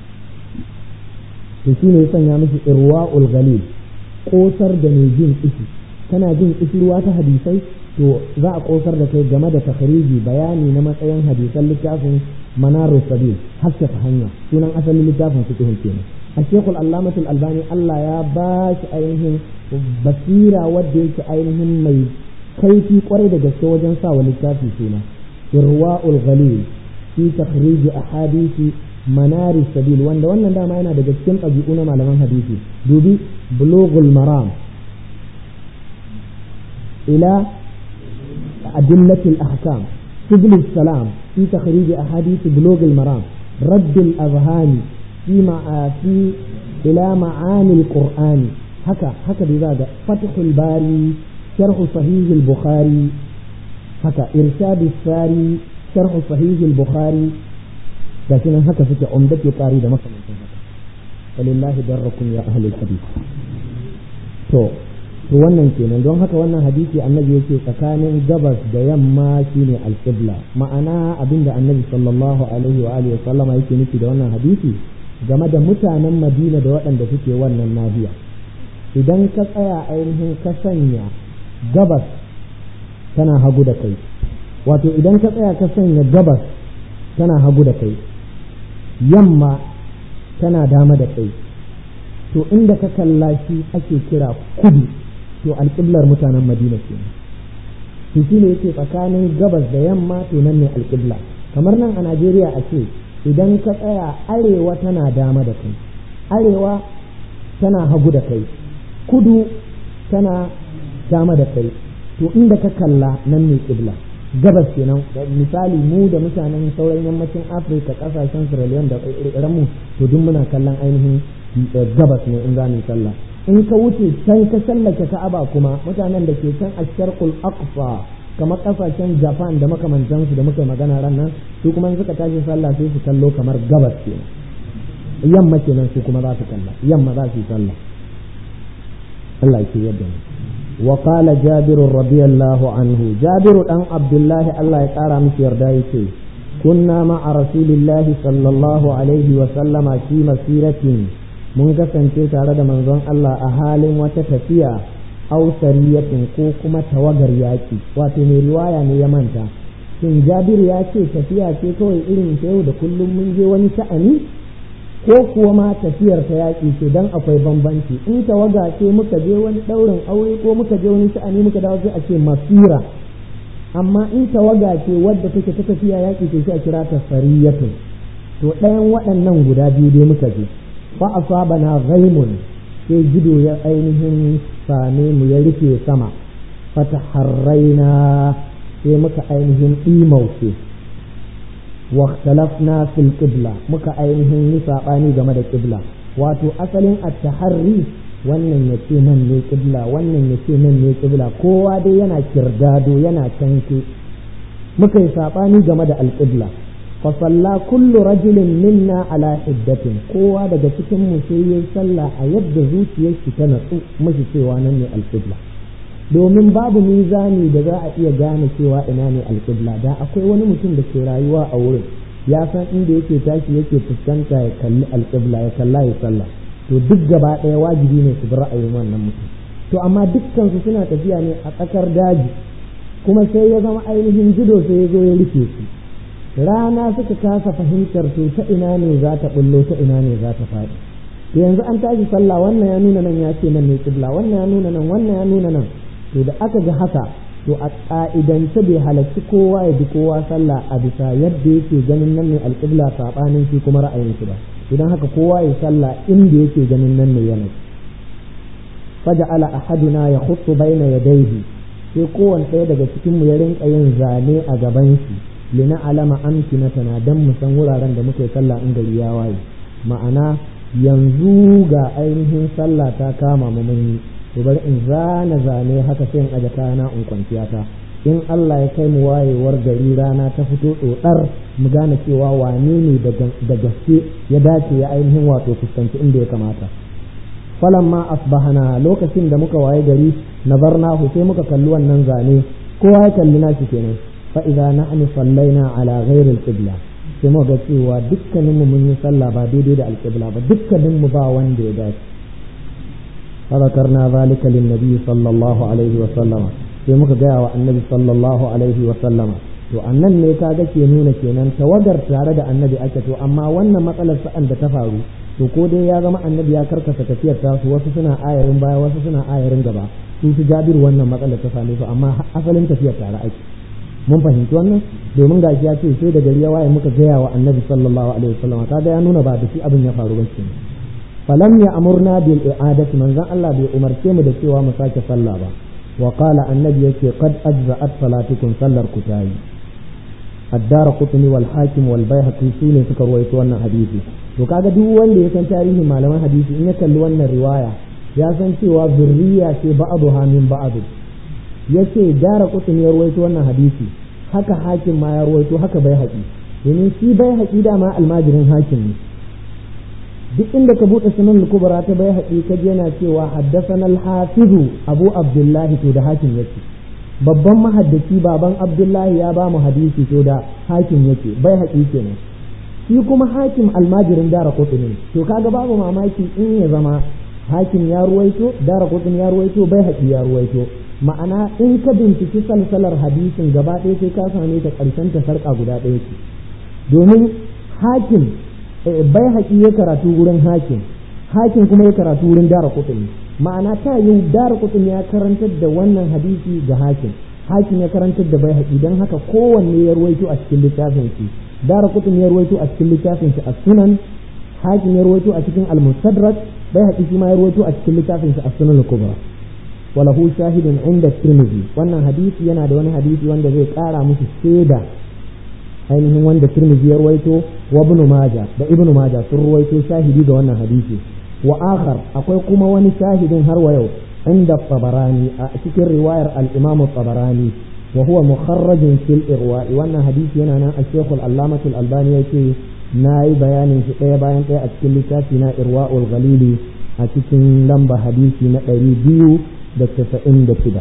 to shine ya sanya mishi irwaul galil kosar da mai jin kishi kana jin kishirwa ta hadisai to za a kosar da kai game da takhriji bayani na matsayin hadisan littafin manarus sabil haske ta hanya sunan asalin littafin fiqh kenan الشيخ العلامة الألباني الله يا باش أينهم بصيرة وديك أينهم مي كيفي قريدة جسد وجن سا ولكافي سونا إرواء الغليل في تخريج أحاديث منار السبيل وان وانا دا ما ينا دا جسد أجيئونا معلمان حديثي دوبي بلوغ المرام إلى أدلة الأحكام سبل السلام في تخريج أحاديث بلوغ المرام رد الأذهان في مع في إلى معاني القرآن هكا هكا بذلك فتح الباري شرح صحيح البخاري هكا إرشاد الساري شرح صحيح البخاري لكن هكا في عمدة القاري ده مثلا ولله دركم يا أهل الحديث to to wannan kenan don haka wannan hadisi annabi yake tsakanin gabas da yamma shine alqibla ma'ana abinda annabi sallallahu alaihi wa alihi wa sallama yake nufi da wannan hadisi game da mutanen madina da waɗanda suke wannan nahiya idan ka tsaya ainihin ka sanya gabas tana hagu da kai wato idan ka tsaya ka sanya gabas tana hagu da kai yamma tana dama da kai to inda ka kalla shi ake kira kudu to alƙiblar mutanen madina ke to shi ne yake tsakanin gabas da yamma to nan ne alƙibla kamar nan a najeriya a ce idan ka tsaya arewa tana dama da kai arewa tana hagu da kai kudu tana dama da kai to inda ka kalla nan ne kibla gabas kenan misali mu da mutanen sauran yammacin afirka kasashen sierra leone da irin mu to duk muna kallon ainihin gabas ne in za mu sallah in ka wuce can ka sallake ka'aba kuma mutanen da ke can asharqul aqsa kamar kasashen japan da makamantansu da muka magana ran nan su kuma suka tashi sallah sai su kallo kamar gabas ke yamma kenan su kuma za su kalla yamma za su yi sallah Allah ke yadda mu wa qala jabir radiyallahu anhu jabir dan abdullahi Allah ya kara miki yarda yake kunna ma'a rasulillahi sallallahu alaihi wa sallama fi masiratin mun kasance tare da manzon Allah a halin wata tafiya ausariyatin ko kuma tawagar yaƙi wato mai riwaya ne ya manta shin jabiru ya ce tafiya ce kawai irin ta yau da kullum mun je wani sha'ani ko kuwa ma tafiyar ta yaƙi ce dan akwai bambanci in tawaga ce muka je wani ɗaurin aure ko muka je wani sha'ani muka dawo sai a ce masira amma in tawaga ce wadda take ta tafiya yaƙi ce sai a kira ta sariyatun to ɗayan waɗannan guda biyu dai muka je fa asabana ghaimun sai gido ya ainihin same mu ya rufe sama fata harraina sai muka ainihin ɗimauce واختلفنا في القبلة muka ainihin yi saɓani game da ƙibla wato asalin at-taharri wannan ya ce nan ne ƙibla wannan ya ce nan ne ƙibla kowa dai yana kirdado yana canke muka yi saɓani game da alƙibla fa salla kullu rajulin minna ala hiddatin kowa daga cikin mu sai yayi sallah a yadda zuciyar shi ta natsu mashi cewa nan ne alƙibla domin babu mizani da za a iya gane cewa ina ne alƙibla da akwai wani mutum da ke rayuwa a wurin ya san inda yake tashi yake fuskanta ya kalli alƙibla ya kalla ya sallah to duk gaba ɗaya wajibi ne su bi ra'ayin wannan mutum to amma dukkansu suna tafiya ne a tsakar daji kuma sai ya zama ainihin jido sai ya zo ya rufe su rana suka kasa fahimtar to ta ina ne za ta bullo ta ina ne za ta faɗi to yanzu an tashi sallah wannan ya nuna nan ya ce nan ne kibla wannan ya nuna nan wannan ya nuna nan to da aka ga haka to a ƙa'idance bai halarci kowa ya bi kowa sallah a bisa yadda yake ganin nan ne alƙibla saɓanin shi kuma ra'ayin shi ba idan haka kowa ya sallah inda yake ganin nan ne yanayi faja'ala ahaduna ya khuttu baina yadayhi sai kowanne ɗaya daga cikin mu ya rinka yin zane a gaban shi lina alama amkinatana dan mu san wuraren da muke sallah in gari ya waye ma'ana yanzu ga ainihin sallah ta kama mu mun yi to bari in zana zane haka sai in aje kayana in kwanciya ta in Allah ya kai mu wayewar gari rana ta fito tsotsar mu gane cewa wane ne da gaske ya dace ya ainihin wato fuskanci inda ya kamata falamma asbahana lokacin da muka waye gari nazarnahu sai muka kalli wannan zane kowa ya kalli nashi kenan fa idza nahnu sallaina ala ghairi al-qibla sai muka ga cewa dukkanin mu mun yi sallah ba daidai da al-qibla ba dukkanin mu ba wanda ya dace فذكرنا ذلك للنبي صلى الله عليه وسلم sai muka gaya wa annabi sallallahu alaihi wa sallama to annan ne kaga ke nuna kenan tawagar tare da annabi ake to amma wannan matsalar sa'an da ta faru to ko dai ya zama annabi ya karkasa tafiyar tasu wasu suna ayarin baya wasu suna ayarin gaba su su jabiru wannan matsalar ta same su amma asalin tafiyar tare ake mun fahimci wannan domin gashi ya ce sai da gari ya waye muka gaya wa annabi sallallahu alaihi wa sallama kaga ya nuna ba da shi abin ya faru ba kenan falam ya amurna bil i'adati manzon Allah bai umarce mu da cewa mu sake sallah ba wa qala annabi yake qad ajza'at salatukum sallar ku tayi addara qutni wal hakim wal baihaqi sune suka ruwaito wannan hadisi to kaga duk wanda ya san tarihin malaman hadisi in ya kalli wannan riwaya ya san cewa zurriya ce ba'dha min ba'd yace dara qutni ya ruwaito wannan hadisi haka hakim ma ya ruwaito haka baihaqi domin shi baihaqi dama almajirin hakim ne duk inda ka buɗe sunan kubra ta bai haƙi ka yana cewa haddasana al-hafizu abu abdullahi to da hakim yake babban mahaddaci baban abdullahi ya ba mu hadisi to da hakim yake bai haƙi kenan shi kuma hakim almajirin dara kutuni to kaga babu mamaki in ya zama hakim ya ruwaito dara kutuni ya ruwaito bai haƙi ya ruwaito ma'ana in ka binciki salsalar hadisin gaba ɗaya sai ka same ta ƙarshen ta sarƙa guda ɗaya ce domin hakim bai haƙi ya karatu wurin hakim hakim kuma ya karatu wurin dara kutumi ma'ana ta yi dara kutumi ya karantar da wannan hadisi ga hakim hakim ya karantar da bai haƙi don haka kowanne ya ruwaito a cikin littafin shi dara kutumi ya ruwaito a cikin littafin shi a sunan hakim ya ruwaito a cikin al-mustadrak bai haƙi shi ma ya ruwaito a cikin littafin shi a sunan al-kubra walahu shahidun inda tirmidhi wannan hadisi yana da wani hadisi wanda zai ƙara musu shaida ainihin wanda Tirmidhi ya ruwaito wa Ibn Majah da Ibn Majah sun ruwaito shahidi ga wannan hadisi wa akhar akwai kuma wani shahidin har wa yau inda Tabarani a cikin riwayar al-Imam Tabarani wa huwa mukharrajun fil irwa wannan hadisi yana nan al-Sheikh al-Allamah al-Albani yake nayi bayanin shi ɗaya bayan ɗaya a cikin littafi na Irwaul Ghalili a cikin lamba hadisi na ɗari biyu da casa'in da shida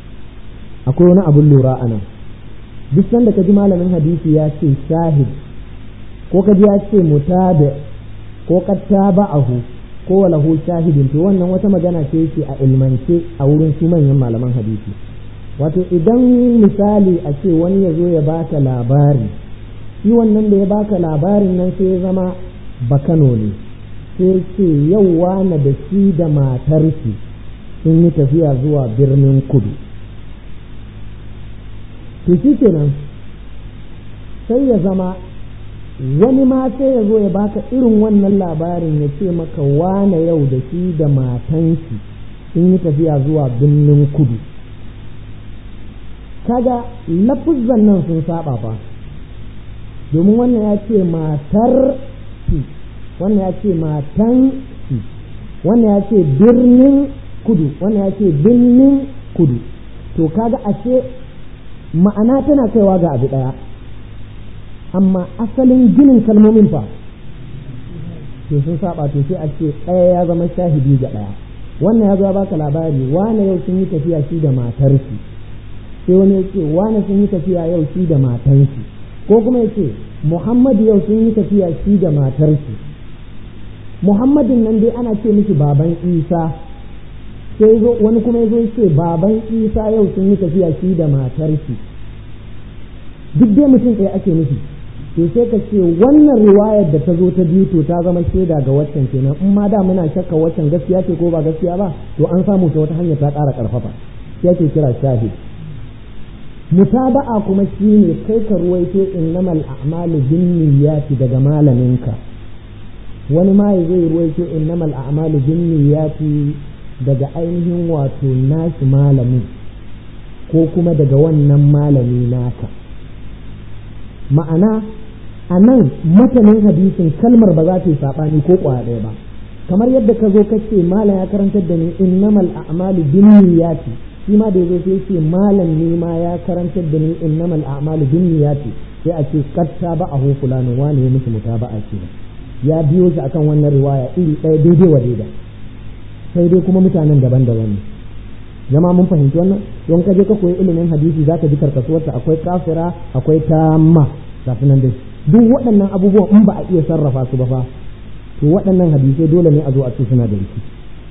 akwai wani abun lura a nan duk sanda ka ji malamin hadisi ya ce shahid ko ka ji ya ce mutabi ko ka taba'ahu ko lahu shahidin to wannan wata magana ce yake a ilmance a wurin su manyan malaman hadisi wato idan misali a ce wani ya zo ya baka labari shi wannan da ya baka labarin nan sai ya zama bakano ne sai ce yau wane da shi da matarki sun yi tafiya zuwa birnin kudu to shi kenan sai ya zama wani ma sai ya zo ya baka irin wannan labarin ya ce maka wane yau da shi da matanshi sun yi tafiya zuwa birnin kudu kaga lafuzan nan sun saba fa domin wannan ya ce matar shi wannan ya ce matan shi wannan ya ce birnin kudu wannan ya ce birnin kudu to kaga ashe ma'ana tana kaiwa ga abu ɗaya amma asalin ginin kalmomin fa to sun saba to sai a ce ɗaya ya zama shahidi ga ɗaya wannan ya zo baka labari wane yau sun yi tafiya shi da matar shi sai wani ya ce wane sun yi tafiya yau shi da matan shi ko kuma ya ce muhammadu yau sun yi tafiya shi da matar shi muhammadin nan dai ana ce mishi baban isa sai zo wani kuma ya zo ce baban isa yau sun yi tafiya shi da matar shi duk dai mutum ɗaya ake nufi to sai ka ce wannan riwayar da ta zo ta biyu to ta zama shaida ga waccan kenan in ma da muna shakka waccan gaskiya ce ko ba gaskiya ba to an samu ta wata hanyar ta ƙara ƙarfafa sai ake kira shahid mutaba'a kuma shine kai ka ruwaito innamal a'malu binniyati daga malaminka wani ma ya zai ruwaito innamal a'malu binniyati daga ainihin wato nashi malamin ko kuma daga wannan malami naka ma'ana a nan matanin hadisin kalmar ba za ta yi saɓani ko ƙwaya ɗaya ba kamar yadda ka zo ka ce malam ya karantar da ni innamal a'malu binniyati shi ma da yazo sai ce malam ne ma ya karantar da ni innamal a'malu binniyati sai a ce katta ba a fulani wani ya musu mutaba'a ce ya biyo shi akan wannan riwaya iri ɗaya daidai wa daida sai dai kuma mutanen daban-daban ne jama mun fahimci wannan don ka je ka koyi ilimin hadisi zaka ji karkasuwarta akwai kafira akwai tamma kafin nan dai duk waɗannan abubuwan in ba a iya sarrafa su ba fa to waɗannan hadisai dole ne a zo a ce suna da rikici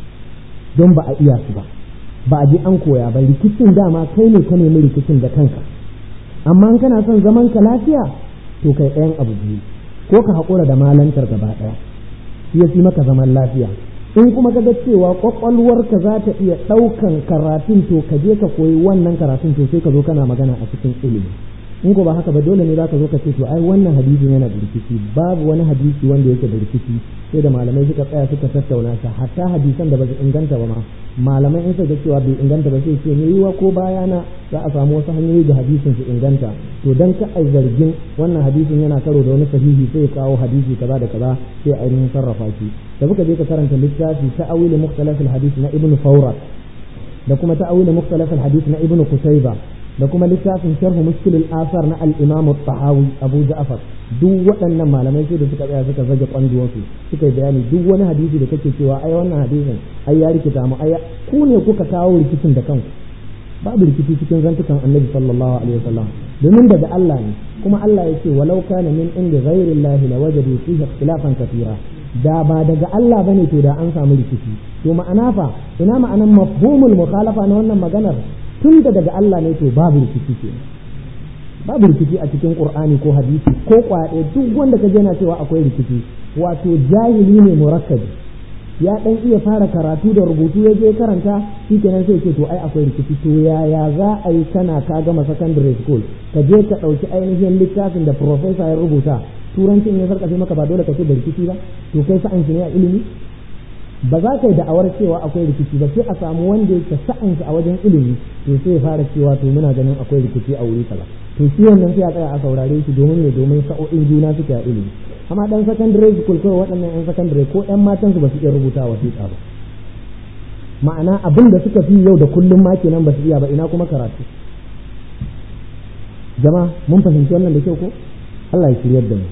don ba a iya su ba ba a je an koya ba rikicin dama kai ne ka nemi rikicin da kanka amma in kana son zaman ka lafiya to kai ɗayan abu biyu ko ka haƙura da malantar gaba ɗaya shi ya fi maka zaman lafiya in kuma ka ga cewa kwakwalwarka za ta iya ɗaukan karatun to ka je ka koyi wannan karatun to sai ka zo kana magana a cikin ilimi in ko ba haka ba dole ne za ka zo ka ce to ai wannan hadisi yana da rikici babu wani hadisi wanda yake da rikici sai da malamai suka tsaya suka tattauna shi hatta hadisan da ba su inganta ba ma malamai in suka cewa bai inganta ba sai ce ne yiwa ko bayana za a samu wasu hanyoyi da hadisin su inganta to dan ka ai zargin wannan hadisin yana karo da wani sahihi sai ya kawo hadisi kaza da kaza sai ainihin sarrafa shi da kuka je ka karanta littafi ta'awil mukhtalaf al-hadith na ibnu fawrat da kuma ta'awil mukhtalaf al-hadith na ibnu qutayba da kuma littafin sharh mushkil al-asar na al-imam at-tahawi abu ja'far duk waɗannan malamai sai da suka tsaya suka zage kwanduwansu suka yi bayani duk wani hadisi da kake cewa ai wannan hadisin ai ya rikita mu ai ku ne kuka kawo rikicin da kanku babu rikici cikin zantukan annabi sallallahu alaihi wasallam domin daga Allah ne kuma Allah ya ce walau kana min inda ghairi Allah la wajadu fihi ikhtilafan katira da ba daga Allah bane to da an samu rikici to ma'ana fa ina ma'anan mafhumul mukhalafa na wannan maganar tun da daga Allah ne to babu rikici ke babu rikici a cikin Qur'ani ko hadisi ko kwaɗe duk wanda ka na cewa akwai rikici wato jahili ne murakkabi ya dan iya fara karatu da rubutu ya je karanta shikenan sai ce to ai akwai rikici to yaya za a yi kana ka gama secondary school ka je ka ɗauki ainihin littafin da professor ya rubuta turancin ya sarkafe maka ba dole ka ce da rikici ba to kai sa'an shi ne a ilimi ba za ka yi da'awar cewa akwai rikici ba sai a samu wanda yake sa'an a wajen ilimi to sai ya fara cewa to muna ganin akwai rikici a wuri kaza to shi wannan sai a tsaya a saurare shi domin ne domin sa'o'in juna suke a ilimi amma dan secondary school kawai waɗannan yan secondary ko yan matan su ba su iya rubuta wasiƙa ba ma'ana abin da suka fi yau da kullum ma kenan ba su iya ba ina kuma karatu jama mun fahimci wannan da kyau ko Allah ya shiryar da mu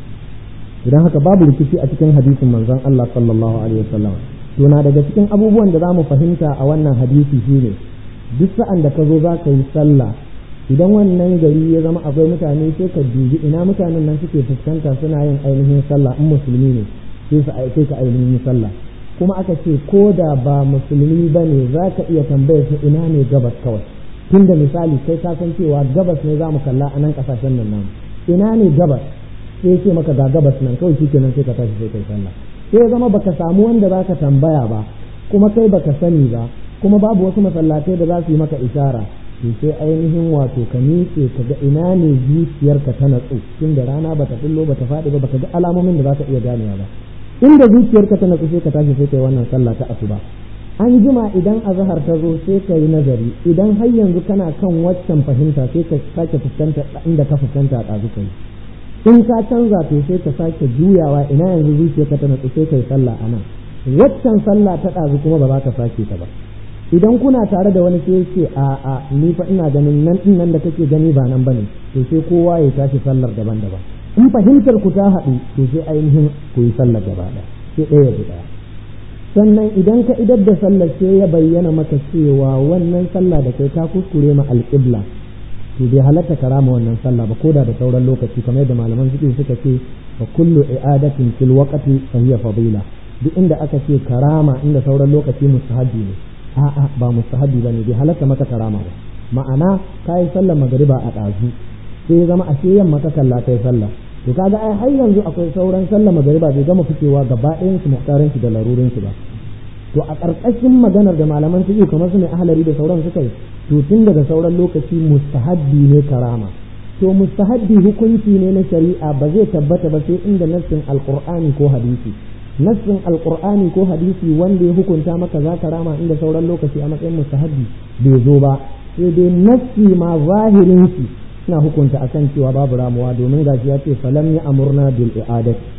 idan haka babu rikici a cikin hadisin manzon Allah sallallahu alaihi wasallam to na daga cikin abubuwan da zamu fahimta a wannan hadisi shine duk sa'an da ka zo za ka yi sallah idan wannan gari ya zama akwai mutane sai ka dubi ina mutanen nan suke fuskanta suna yin ainihin sallah in musulmi ne sai su aike ka ainihin sallah kuma aka ce ko da ba musulmi ba ne za ka iya tambayar su ina ne gabas kawai tunda misali kai ka san cewa gabas ne za mu kalla a nan kasashen nan namu ina ne gabas sai ce maka ga gabas nan kawai shikenan sai ka tashi sai kai sallah sai ya zama baka samu wanda za ka tambaya ba kuma kai baka sani ba kuma babu wasu masallatai da za su yi maka ishara to sai ainihin wato ka miƙe ka ga ina ne zuciyarka ta natsu tun da rana bata fillo bata faɗi ba baka ga alamomin da za ka iya ganewa ba inda zuciyarka ta natsu sai ka tashi sai kai wannan sallah ta asuba an jima idan azhar ta zo sai ka yi nazari idan har yanzu kana kan waccan fahimta sai ka sake fuskanta inda ka fuskanta a ɗazu kai in ka canza to sai ka sake juyawa ina yanzu zuciyarka ta natsu sai kai sallah a nan waccan sallah ta ɗazu kuma ba za ka sake ta ba idan kuna tare da wani sai ce a a ni fa ina ganin nan din nan da kake gani ba nan bane to sai kowa ya tashi sallar daban-daban in fahimtar ku ta haɗu to sai ainihin ku yi sallar gaba ɗaya sai ɗaya ya ɗaya sannan idan ka idar da sallar sai ya bayyana maka cewa wannan sallah da kai ka kuskure ma alƙibla to bai halatta karama wannan sallah ba koda da sauran lokaci kamar yadda malaman fiqh suka ce fa kullu i'adatin fil waqti fa hiya fadila duk inda aka ce karama inda sauran lokaci mustahabi ne a'a ba mustahabi bane bai halatta maka karama ba ma'ana kai sallar magriba a ɗazu sai zama a ce yamma ka kalla kai sallah to kaga ai har yanzu akwai sauran sallar magriba bai gama fitewa gaba ɗayan su muhtarin su da larurin su ba to a ƙarƙashin maganar da malaman fiqh kamar su ne ahlari da sauran suka yi to tun daga sauran lokaci mustahabbi ne karama to mustahabbi hukunci ne na shari'a ba zai tabbata ba sai inda nassin alqur'ani ko hadisi nassin alqur'ani ko hadisi wanda ya hukunta maka za ka rama inda sauran lokaci a matsayin mustahabbi bai zo ba sai dai nassi ma zahirin shi suna hukunta akan cewa babu ramuwa domin gashi ya ce falam ya amurna bil i'adati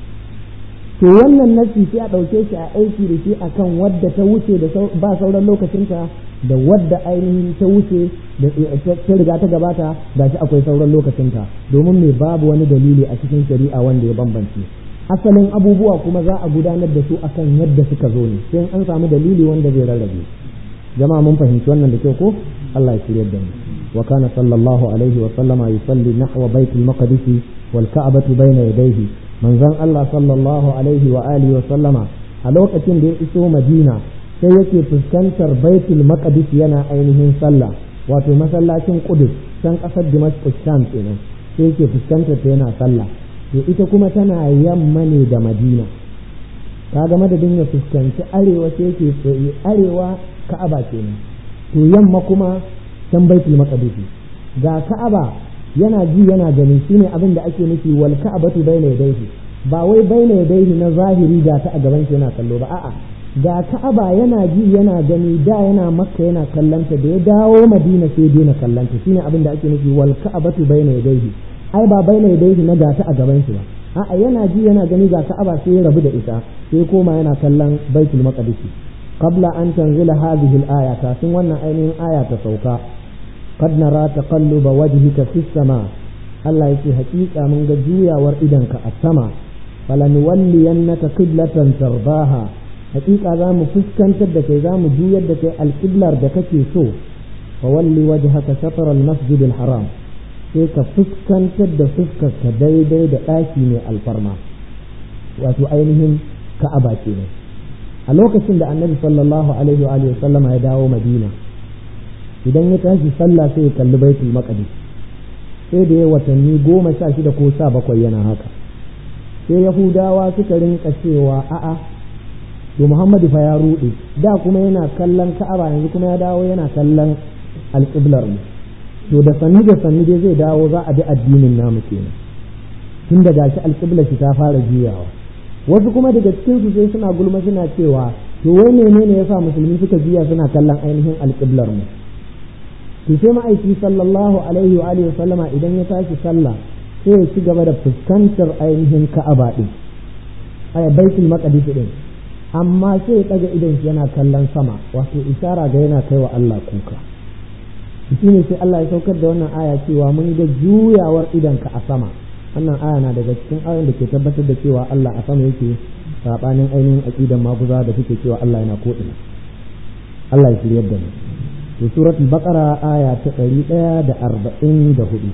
to wannan nasi sai a ɗauke shi a aiki da shi akan wadda ta wuce da ba sauran lokacinta da wadda ainihin ta wuce da ta riga ta gabata gashi akwai sauran lokacinta domin me babu wani dalili a cikin shari'a wanda ya bambance asalin abubuwa kuma za a gudanar da su akan yadda suka zo ne sai an samu dalili wanda zai rarrabe jama'a mun fahimci wannan da kyau ko Allah ya shirya da mu wa kana sallallahu alaihi wa sallama yusalli nahwa baitul maqdis wal ka'batu bayna yadayhi manzon Allah sallallahu alaihi wa alihi wa sallama a lokacin da ya iso Madina sai yake fuskantar baitul maqdis yana ainihin sallah wato masallacin Qudus can kasar Damascus Sham kenan sai yake fuskantar ta yana sallah to ita kuma tana yamma ne da Madina kaga madadin ya fuskanci arewa sai yake arewa Ka'aba kenan to yamma kuma can baitul maqdis ga Ka'aba yana ji yana gani shine abin da ake nufi wal ka'batu bayna yadayhi ba wai bayna yadayhi na zahiri ga ta a gaban shi yana kallo ba a'a ga Ka'aba yana ji yana gani da yana Makka yana kallanta da ya dawo Madina sai daina kallanta shine abin da ake nufi wal ka'batu bayna yadayhi ai ba bayna yadayhi na ga ta a gaban shi ba a'a yana ji yana gani ga Ka'aba sai ya rabu da ita sai koma yana kallon Baitul Maqdis qabla an tanzila hadhihi al-aya kafin wannan ainihin aya ta sauka قد نرى تقلب وجهك في السماء الله يكي حقيقة من جويا وردنك السماء فلنولينك قبلة ترضاها حقيقة ذا مفسكن تدك ذا مجويا دك القبلة دكك سو فولي وجهك شطر المسجد الحرام sai ka fuskantar da fuskarka daidai da ɗaki mai alfarma wato ainihin ka'aba kenan a lokacin da annabi sallallahu alaihi wa sallama ya dawo madina idan ya tashi sallah sai ya kalli baitul maqdis sai da ya watanni goma sha shida ko sha bakwai yana haka sai yahudawa suka rinka cewa a'a to muhammadu fa ya ruɗe da kuma yana kallon ka'aba yanzu kuma ya dawo yana kallon alƙiblar mu to da sannu da sannu dai zai dawo za a bi addinin namu kenan tun da gashi alƙiblar shi ta fara juyawa wasu kuma daga cikin su sai suna gulma suna cewa to wai menene yasa musulmi suka juya suna kallon ainihin alƙiblar mu to sai ma'aiki sallallahu alaihi wa alihi sallama idan ya tashi sallah sai ya ci gaba da fuskantar ainihin ka'aba din ay baitul maqdis din amma sai ya daga idan shi yana kallon sama wato isara ga yana kaiwa Allah kuka shine sai Allah ya saukar da wannan aya cewa mun ga juyawar idanka a sama wannan aya na daga cikin ayoyin da ke tabbatar da cewa Allah a sama yake sabanin ainihin aqidan maguza da suke cewa Allah yana ko ina Allah ya shiryar da mu في سورة البقرة آية تقريبا دا أربعين دا هدو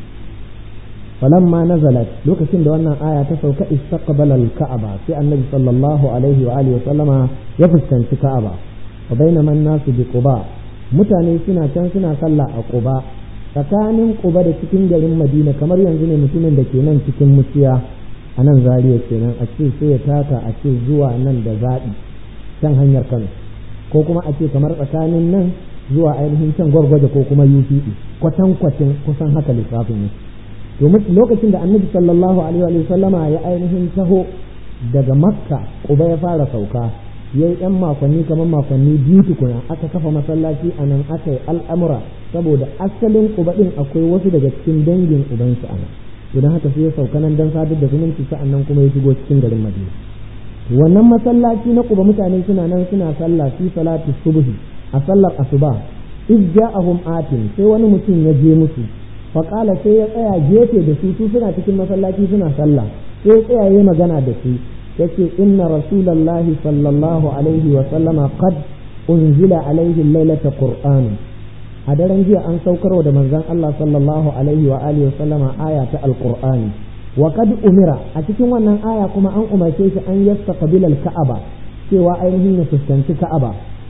فلما نزلت لوك سند وانا آية تسوك استقبل الكعبة في النبي صلى الله عليه وآله وسلم يفسكن في كعبة وبينما الناس بقباء mutane suna can suna sallah a ƙuba tsakanin ƙuba da cikin garin madina kamar yanzu ne mutumin da ke nan cikin musiya a nan zariya kenan a ce sai ya taka a ce zuwa nan da zaɓi can hanyar kano ko kuma a ce kamar tsakanin nan zuwa ainihin can gwargwaje ko kuma UPE kwatan kwatin kusan haka lissafin ne to lokacin da annabi sallallahu alaihi wa sallama ya ainihin taho daga makka kuba ya fara sauka ya yi yan makonni kamar makonni biyu tukuna aka kafa masallaci a nan aka yi al'amura saboda asalin kuba din akwai wasu daga cikin dangin ubansu a nan idan haka sai ya sauka nan don sadar da zumunci sa'an nan kuma ya shigo cikin garin madina wannan masallaci na kuba mutane suna nan suna sallah fi salati subhi a sallar asuba iz ja'ahum atin sai wani mutum ya je musu faƙala sai ya tsaya gefe da su su suna cikin masallaci suna sallah sai ya tsaya yayi magana da su yace inna rasulallahi sallallahu alaihi wa sallama qad unzila alaihi lailata qur'an a daren jiya an saukarwa da manzon Allah sallallahu alaihi wa alihi wa sallama aya ta alqur'ani wa qad umira a cikin wannan aya kuma an umarce shi an yastaqbila al-ka'aba cewa ainihin ya fuskanci ka'aba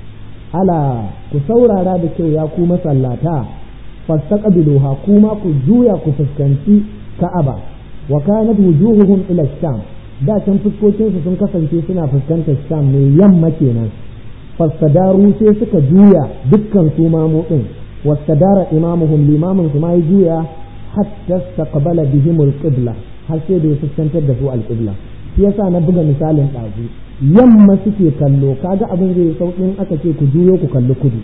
ala ku saurara da kyau ya ku masallata fastaqbiluha kuma ku juya ku fuskanci ka'aba wa kanat wujuhuhum ila sham da can fuskokin su sun kasance suna fuskantar sham ne yamma kenan fastadaru sai suka juya dukkan su mamu din wastadara imamuhum limamin su ma ya juya hatta istaqbala bihim alqibla har sai da ya fuskantar da su alqibla shi yasa na buga misalin ɗazu yamma suke kallo kaga abin zai sauƙin aka ce ku juyo ku kalli kudu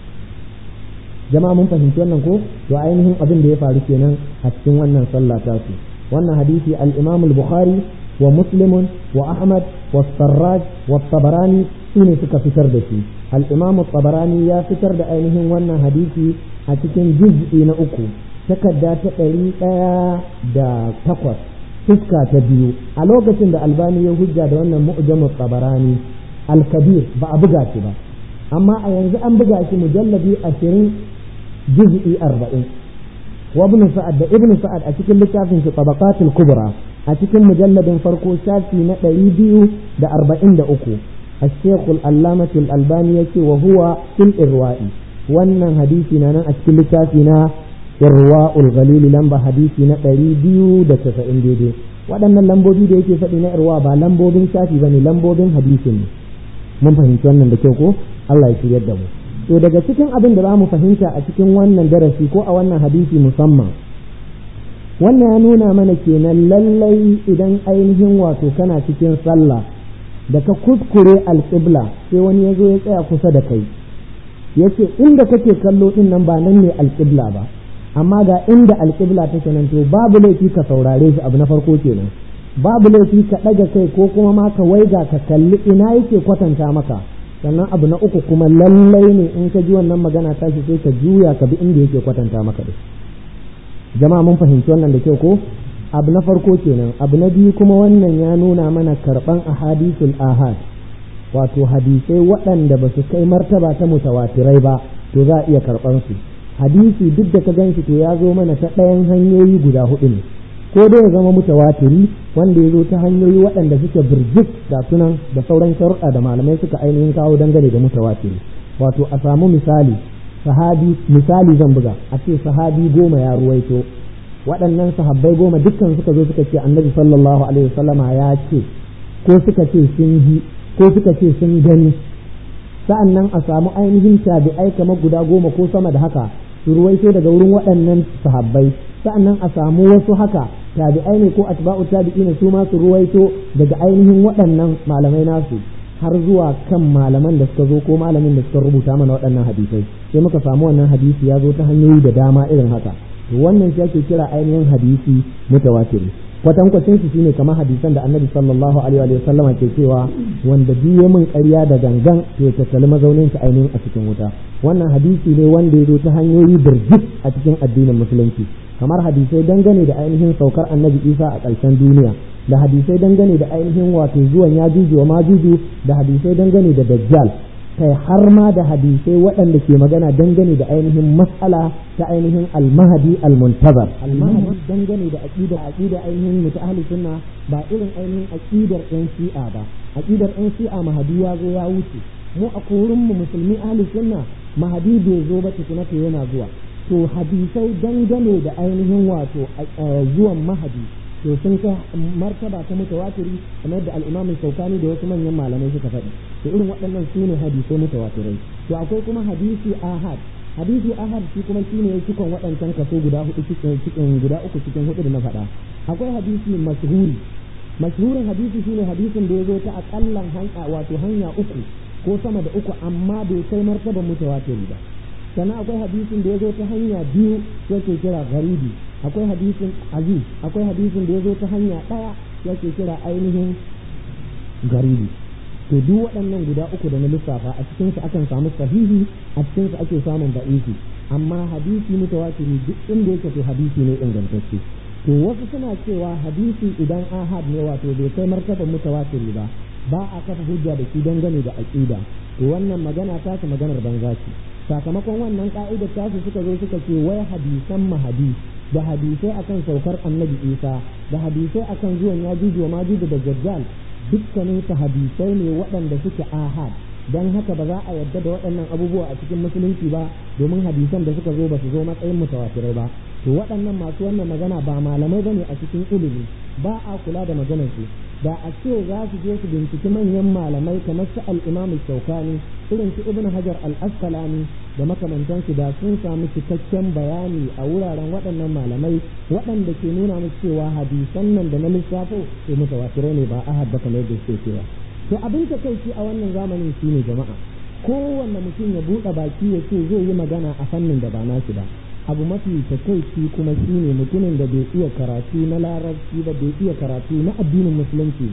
jama'a mun fahimci wannan ko to ainihin abin da ya faru kenan a cikin wannan sallah ta su wannan hadisi al-Imam al-Bukhari wa Muslim wa Ahmad wa Sarraj wa Tabarani sune suka fitar da shi al-imam tabarani ya fitar da ainihin wannan hadisi a cikin juz'i na uku takarda ta ɗari ɗaya da takwas fuska ta biyu a lokacin da albani ya hujja da wannan mu'jamu tabarani al-kabir ba a buga shi ba amma a yanzu an buga shi mujalladi ashirin juz'i arba'in wa ibn sa'ad da ibn sa'ad a cikin littafin shi tabaqatul kubra a cikin mujalladin farko shafi na ɗari biyu da arba'in da uku الشيخ الألامة الألباني يكي وهو في الإرواء wannan hadisi na nan a cikin littafi na irwa ulgalili lamba hadisi na ɗari biyu da casa'in daidai waɗannan lambobi da yake faɗi na irwa ba lambobin shafi ba ne lambobin hadisin ne mun fahimci wannan da kyau ko Allah ya shiryar da mu to daga cikin abin da za mu fahimta a cikin wannan darasi ko a wannan hadisi musamman wannan ya nuna mana kenan lallai idan ainihin wato kana cikin sallah da ka kuskure alƙibla sai wani ya zo ya tsaya kusa da kai yace inda kake kallo din nan ba nan ne alƙibla ba amma ga inda alƙibla take nan to babu laifi ka saurare shi abu na farko kenan babu laifi ka ɗaga kai ko kuma ma ka waiga ka kalli ina yake kwatanta maka sannan abu na uku kuma lallai ne in ka ji wannan magana tashi sai ka juya ka bi inda yake kwatanta maka da jama'a mun fahimci wannan da kyau ko abu na farko kenan abu na biyu kuma wannan ya nuna mana karɓan ahadisul ahad wato hadisai waɗanda ba su kai martaba ta mutawatirai ba to za a iya karɓar su hadisi duk da ka ganshi to ya zo mana ta ɗayan hanyoyi guda hudu ne ko dai ya zama mutawatiri wanda ya zo ta hanyoyi waɗanda suke birjik da sunan da sauran sharuɗa da malamai suka ainihin kawo dangane da mutawatiri wato a samu misali sahabi misali zan buga a ce sahabi goma ya ruwaito waɗannan sahabbai goma dukkan suka zo suka ce annabi sallallahu alaihi wasallama ya ce ko suka ce sun ji ko suka ce sun gani sa'an nan a samu ainihin tabi'ai kamar guda goma ko sama da haka su ruwaito daga wurin waɗannan sahabbai sa'an nan a samu wasu haka tabi'ai ne ko atba'u tabi'i ne su ma su ruwaito daga ainihin waɗannan malamai nasu har zuwa kan malaman da suka zo ko malamin da suka rubuta mana waɗannan hadisai sai muka samu wannan hadisi ya zo ta hanyoyi da dama irin haka to wannan shi ake kira ainihin hadisi mutawatiri kwatankwacin su shine kamar hadisan da annabi sallallahu alaihi wa sallama ke cewa wanda biye min ƙarya da gangan to ya tattali mazaunin sa ainihin a cikin wuta wannan hadisi ne wanda ya zo ta hanyoyi birjik a cikin addinin musulunci kamar hadisai dangane da ainihin saukar annabi isa a ƙarshen duniya da hadisai dangane da ainihin wato zuwan yajuju wa majuju da hadisai dangane da dajjal kai har ma da hadisai waɗanda ke magana dangane da ainihin mas'ala ta ainihin almahadi almuntazar almahadi dangane da aqida aqida ainihin mutu ahli sunna ba irin ainihin aqidar ɗan shi'a ba aqidar ɗan shi'a mahadi ya zo ya wuce mu a korin mu musulmi ahli sunna mahadi bai zo ba tukuna to yana zuwa to hadisai dangane da ainihin wato zuwan mahadi to sun kai martaba ta mutawatiri kamar da al-Imam Shawkani da wasu manyan malamai suka faɗi to irin waɗannan su ne hadisai mutawatirai to akwai kuma hadisi ahad hadisi ahad shi kuma shi ne cikon waɗancan kaso guda hudu cikin guda uku cikin hudu da na faɗa akwai hadisi mashhuri mashhurin hadisi shine hadisin da ya zo ta akallan hanya wato hanya uku ko sama da uku amma bai kai martaban mutawatiri ba sannan akwai hadisin da ya zo ta hanya biyu yake kira garibi akwai hadisin aziz akwai hadisin da ya zo ta hanya ɗaya yake kira ainihin garibi to duk waɗannan guda uku da na lissafa a cikin su akan samu sahihi a cikin su ake samun da'ifi amma hadisi mutawatiri duk inda yake to hadisi ne ingantacce to wasu suna cewa hadisi idan ahad ne wato bai kai martaban mutawatiri ba ba a kafa hujja da shi dangane da aqida to wannan magana ta su maganar banza ce sakamakon wannan ka'idar tasu suka zo suka ce wai hadisan mahadi da hadisai akan saukar annabi isa da hadisai akan zuwan yajuju wa majuju da dajjal dukkanin su hadisai ne waɗanda suke ahad don haka ba za a yadda da waɗannan abubuwa a cikin musulunci ba domin hadisan da suka zo ba su zo matsayin mutawatirai ba to waɗannan masu wannan magana ba malamai bane a cikin ilimi ba a kula da maganar su da a ce za su je su binciki manyan malamai kamar su al-imam shaukani irin su ibn hajar al-asqalani da makamantansu da sun samu cikakken bayani a wuraren waɗannan malamai waɗanda ke nuna musu cewa hadisan nan da na lissafo to mutawatirai ne ba ahad ba kamar da suke cewa to abin ta kai a wannan zamanin shine jama'a kowanne mutum ya buɗe baki ya ce zai yi magana a fannin da ba nashi ba abu mafi takaici kuma shine mutumin da bai iya karatu na larabci ba bai iya karatu na addinin musulunci ba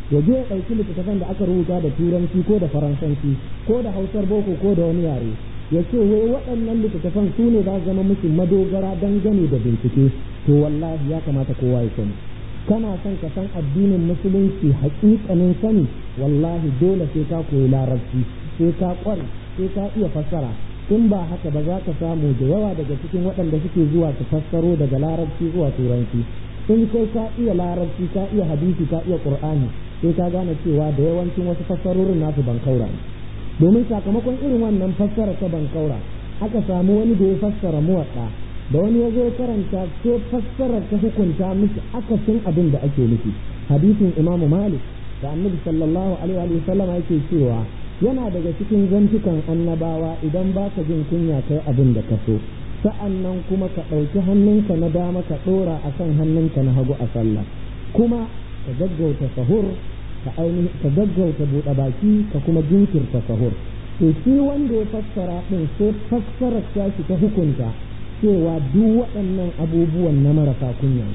ya je ya ɗauki littattafan da aka rubuta da turanci ko da faransanci ko da hausar boko ko da wani yare ya ce wai waɗannan littattafan su ne za su zama musu madogara dangane da bincike to wallahi ya kamata kowa ya sani kana son ka san addinin musulunci haƙiƙanin sani wallahi dole sai ka koyi larabci sai ka ƙware sai ka iya fassara in ba haka ba za ka samu da yawa daga cikin waɗanda suke zuwa su fassaro daga larabci zuwa turanci in kai ka iya larabci ka iya hadisi ka iya qur'ani sai ka gane cewa da yawancin wasu fassarorin nasu ban kaura ne domin sakamakon irin wannan fassara ta ban kaura aka samu wani da ya fassara muwaɗa da wani ya zo karanta sai fassarar ta hukunta miki akasin abin da ake nufi hadisin imamu malik da annabi sallallahu alaihi wa sallam yake cewa yana daga cikin zantukan annabawa idan ba ka jin kunya kai abin da ka so sa'an nan kuma ka ɗauki hannunka na dama ka ɗora a kan hannunka na hagu a sallah kuma ka gaggauta sahur ka ainihin ka gaggauta buɗe baki ka kuma jinkirta sahur to shi wanda ya fassara ɗin sai fassarar tashi ta hukunta cewa duk waɗannan abubuwan na marasa kunya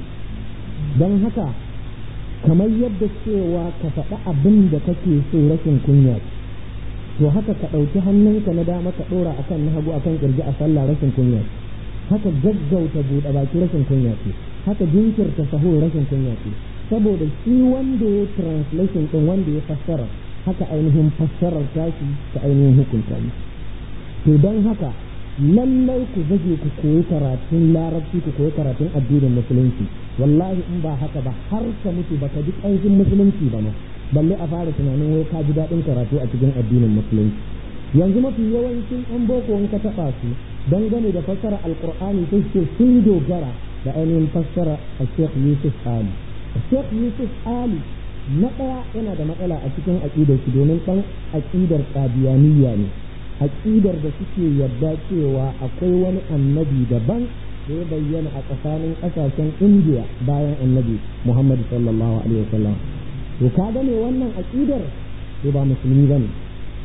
don haka kamar yadda cewa ka faɗi abin da kake so rashin kunya to haka ka ɗauki hannunka na dama ka ɗora akan na hagu akan ƙirji a sallah rashin kunya haka gaggauta buɗe baki rashin kunya ce haka jinkirta sahur rashin kunya ce saboda shi wanda ya translation ɗin wanda ya fassara haka ainihin fassarar tashi ta ainihin hukunta ne to don haka lallai ku zage ku koyi karatun larabci ku koyi karatun addinin musulunci wallahi in ba haka ba har ka mutu baka ji ƙanshin musulunci ba ma balle a fara tunanin wai ka ji daɗin karatu a cikin addinin musulunci yanzu mafi yawancin yan boko in ka taɓa su dangane da fassara alƙur'ani sai ce sun dogara da ainihin fassara a sheikh yusuf ali sheikh yusuf ali na ɗaya yana da matsala a cikin aƙidar shi domin ɗan aƙidar ƙadiyaniya ne aƙidar da suke yarda cewa akwai wani annabi daban da ya bayyana a tsakanin ƙasashen indiya bayan annabi muhammadu sallallahu alaihi wasallam to ka gane wannan aƙidar to ba musulmi ba ne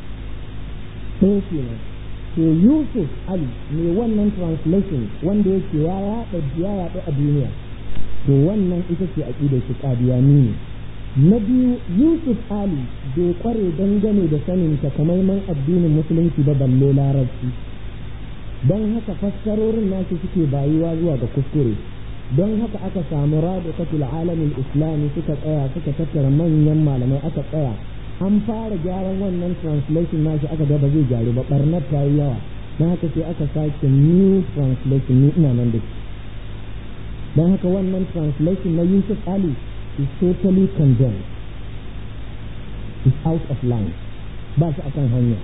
sai kenan to yusuf ali ne wannan translation wanda yake ya yaɗa ya yaɗa a duniya to wannan ita ce aƙidar shi ƙadiyani ne na biyu yusuf ali bai kware dangane da sanin takamaiman addinin musulunci ba balle larabci don haka fassarorin nasu suke bayuwa zuwa ga kuskure don haka aka samu rabitatul alamin islami suka tsaya suka tattara manyan malamai aka tsaya an fara gyaran wannan translation nashi aka ga ba zai gyaru ba barnar ta yi yawa don haka sai aka sake new translation ni ina nan da shi don haka wannan translation na yusuf ali is totally condemned is out of line ba shi akan hanya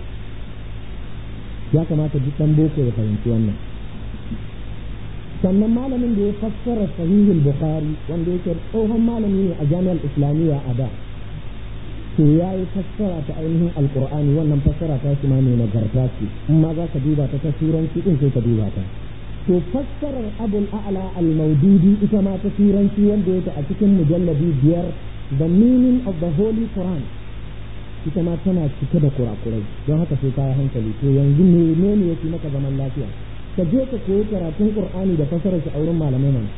ya kamata duk dan boko ya fahimci wannan sannan malamin da ya fassara sahihul bukhari wanda yake tsohon malami ne a jami'ar islamiyya a da to ya yi fassara ta ainihin alkur'ani wannan fassara ta shi ma mai nagarta ce in ma za ka duba ta ta turanci din sai ka duba ta to fassarar abul a'la al-maududi ita ma ta turanci wanda yake a cikin mujalladi biyar the meaning of the holy quran ita ma tana cike da kurakurai don haka sai ka hankali to yanzu menene yake maka zaman lafiya ka je ka koyi karatun qur'ani da fassarar shi a wurin malamai mana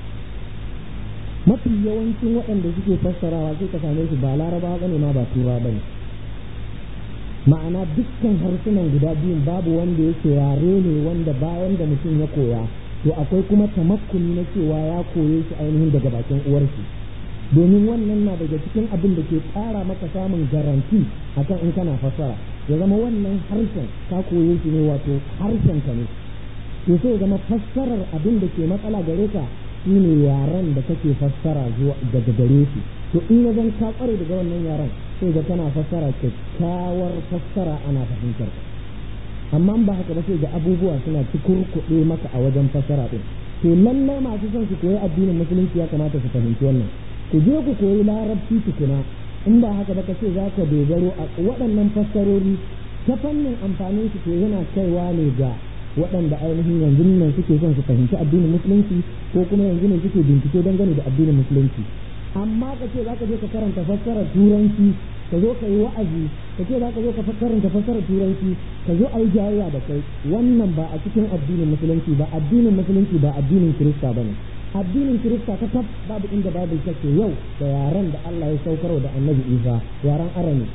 mafi yawancin waɗanda suke fassarawa sai ka same su ba laraba ba ne ma ba tura ba ne ma'ana dukkan harsunan guda biyun babu wanda yake yare ne wanda bayan da mutum ya koya to akwai kuma tamakkuni na cewa ya koye shi ainihin daga bakin uwarshi domin wannan na daga cikin abin da ke ƙara maka samun garanti akan in kana fassara ya zama wannan harshen ka koye shi ne wato harshen ka ne to sai ya zama fassarar abin da ke matsala gare ka shine yaren da kake fassara zuwa daga gare shi to in ya zan ka kware daga wannan yaren sai ga kana fassara kyakkyawar fassara ana fahimtar ka amma ba haka ba sai ga abubuwa suna cikurkuɗe maka a wajen fassara ɗin to lallai masu son su koyi addinin musulunci ya kamata su fahimci wannan ku je ku koyi larabci tukuna in ba haka ba ka ce za ka dogaro a waɗannan fassarori ta fannin amfanin su to yana kaiwa ne ga waɗanda ainihin yanzu nan suke son su fahimci addinin musulunci ko kuma yanzu ne suke bincike dangane da addinin musulunci amma ka ce za ka je ka karanta fassarar turanci ka zo ka yi wa'azi ka ce za ka zo ka karanta fassarar turanci ka zo a yi jayayya da kai wannan ba a cikin addinin musulunci ba addinin musulunci ba addinin kirista ba ne addinin kirista ta kaf babu inda babu take yau da yaren da Allah ya saukarwa da annabi Isa yaren arami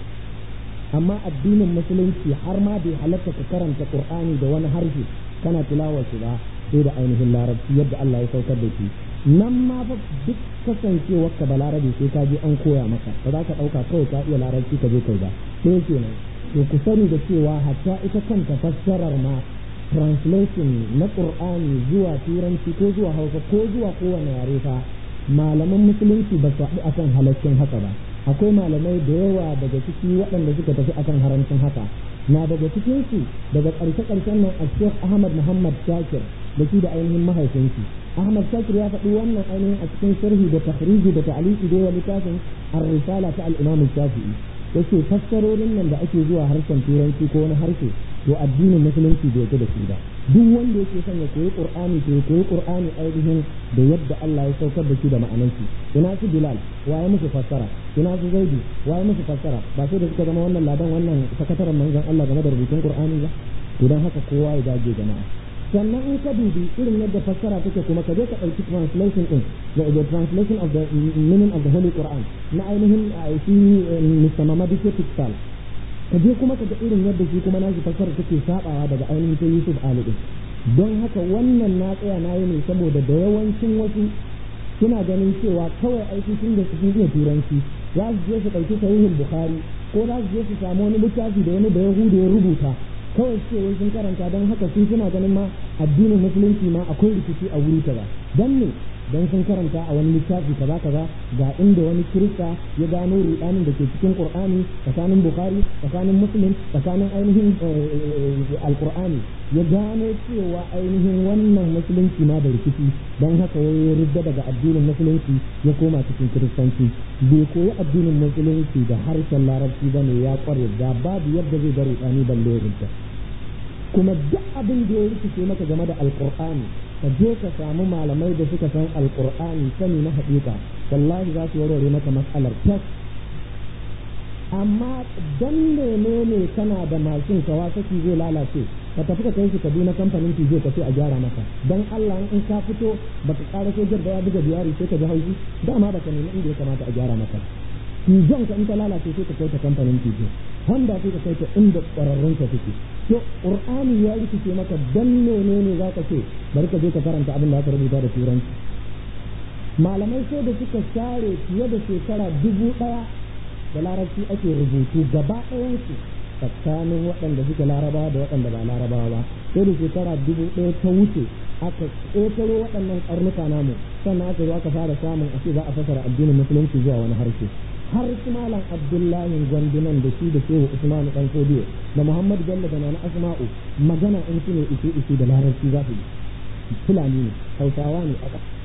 amma addinin musulunci har ma bai halatta ka karanta qur'ani da wani harshe kana tilawar shi ba sai da ainihin larabci yadda Allah ya saukar da shi nan ma fa duk kasancewar ka da larabi sai ka je an koya maka ba za ka ɗauka kawai ka iya larabci ka je kai ba sai kenan to ku sani da cewa hatta ita kanta fassarar ma translation na qur'ani zuwa turanci ko zuwa hausa ko zuwa kowane yare fa malaman musulunci ba su haɗu akan halaccin haka ba akwai malamai da yawa daga ciki waɗanda suka tafi akan haramcin haka na daga cikin su daga ƙarshe ƙarshen nan a Sheikh Ahmad Muhammad Shakir da shi da ainihin mahaifinsu Ahmad Shakir ya faɗi wannan ainihin a cikin sharhi da takhriji da ta'liqi da yawa littafin Ar-Risala ta al-Imam Shafi'i yace fassarorin nan da ake zuwa harshen turanci ko wani harshe to addinin musulunci bai yake da shi ba duk wanda yake son ya koyi qur'ani to ya koyi qur'ani ainihin da yadda Allah ya saukar da shi da ma'anar shi ina su bilal waye musu fassara ina su zaidi waye musu fassara ba sai da suka zama wannan ladan wannan sakataren manzon Allah game da rubutun qur'ani ba to dan haka kowa ya dage jama'a sannan in ka dubi irin yadda fassara take kuma ka je ka ɗauki translation din the translation of the meaning of the holy quran na ainihin shi Mr. Mamadi Tekistal ka je kuma ka ga irin yadda shi kuma nashi fassara take sabawa daga ainihin ta Yusuf Ali din don haka wannan na tsaya na yi ne saboda da yawancin wasu suna ganin cewa kawai aiki tun da sun iya turanci za su je su ɗauki sahihul bukhari ko za su je su samu wani littafi da wani da yahudu ya rubuta kawai ce wai sun karanta don haka sun suna ganin ma addinin musulunci ma akwai rikici a wuri kaza dan ne don sun karanta a wani littafi kaza kaza ga inda wani kirista ya gano rudanin da ke cikin qur'ani tsakanin bukhari tsakanin muslim tsakanin ainihin alqur'ani ya gano cewa ainihin wannan musulunci ma da rikici don haka ya ridda daga addinin musulunci ya koma cikin kiristanci bai koyi addinin musulunci da harshen larabci ba ne ya kware da babu yadda zai ga rudani balle ridda kuma duk abin da ya rikice maka game da alqur'ani ka je ka samu malamai da suka san alqur'ani sani na haƙiƙa wallahi za su warware maka matsalar tas amma dan menene kana da mashin kawa saki zai lalace ka tafi ka kai shi Kaduna kamfanin ki zai ka sai a gyara maka dan Allah in ka fito baka ƙara ko da ya buga biyari sai ka ji haushi dama baka nemi inda ya kamata a gyara maka Pigeon ka in ta lalace sai ka kai ta kamfanin Pigeon Honda sai ka kai ta inda ƙwararrun ka suke to Qur'ani ya rikice maka dan menene za ka ce bari ka je ka karanta abin da aka rubuta da turanci malamai sai da suka share fiye da shekara dubu ɗaya da larabci ake rubutu gaba ɗayansu tsakanin waɗanda suke larabawa da waɗanda ba larabawa ba sai da shekara dubu ɗaya ta wuce aka ƙetaro waɗannan ƙarnuka namu sannan aka zo aka fara samun a ce za a fasara addinin musulunci zuwa wani harshe har su malam abdullahi gwandunan da shi da shehu usmanu dan fodiyo da muhammad bello da nana asma'u magana in su ne ishe ishe da larabci za su yi fulani ne hausawa ne aka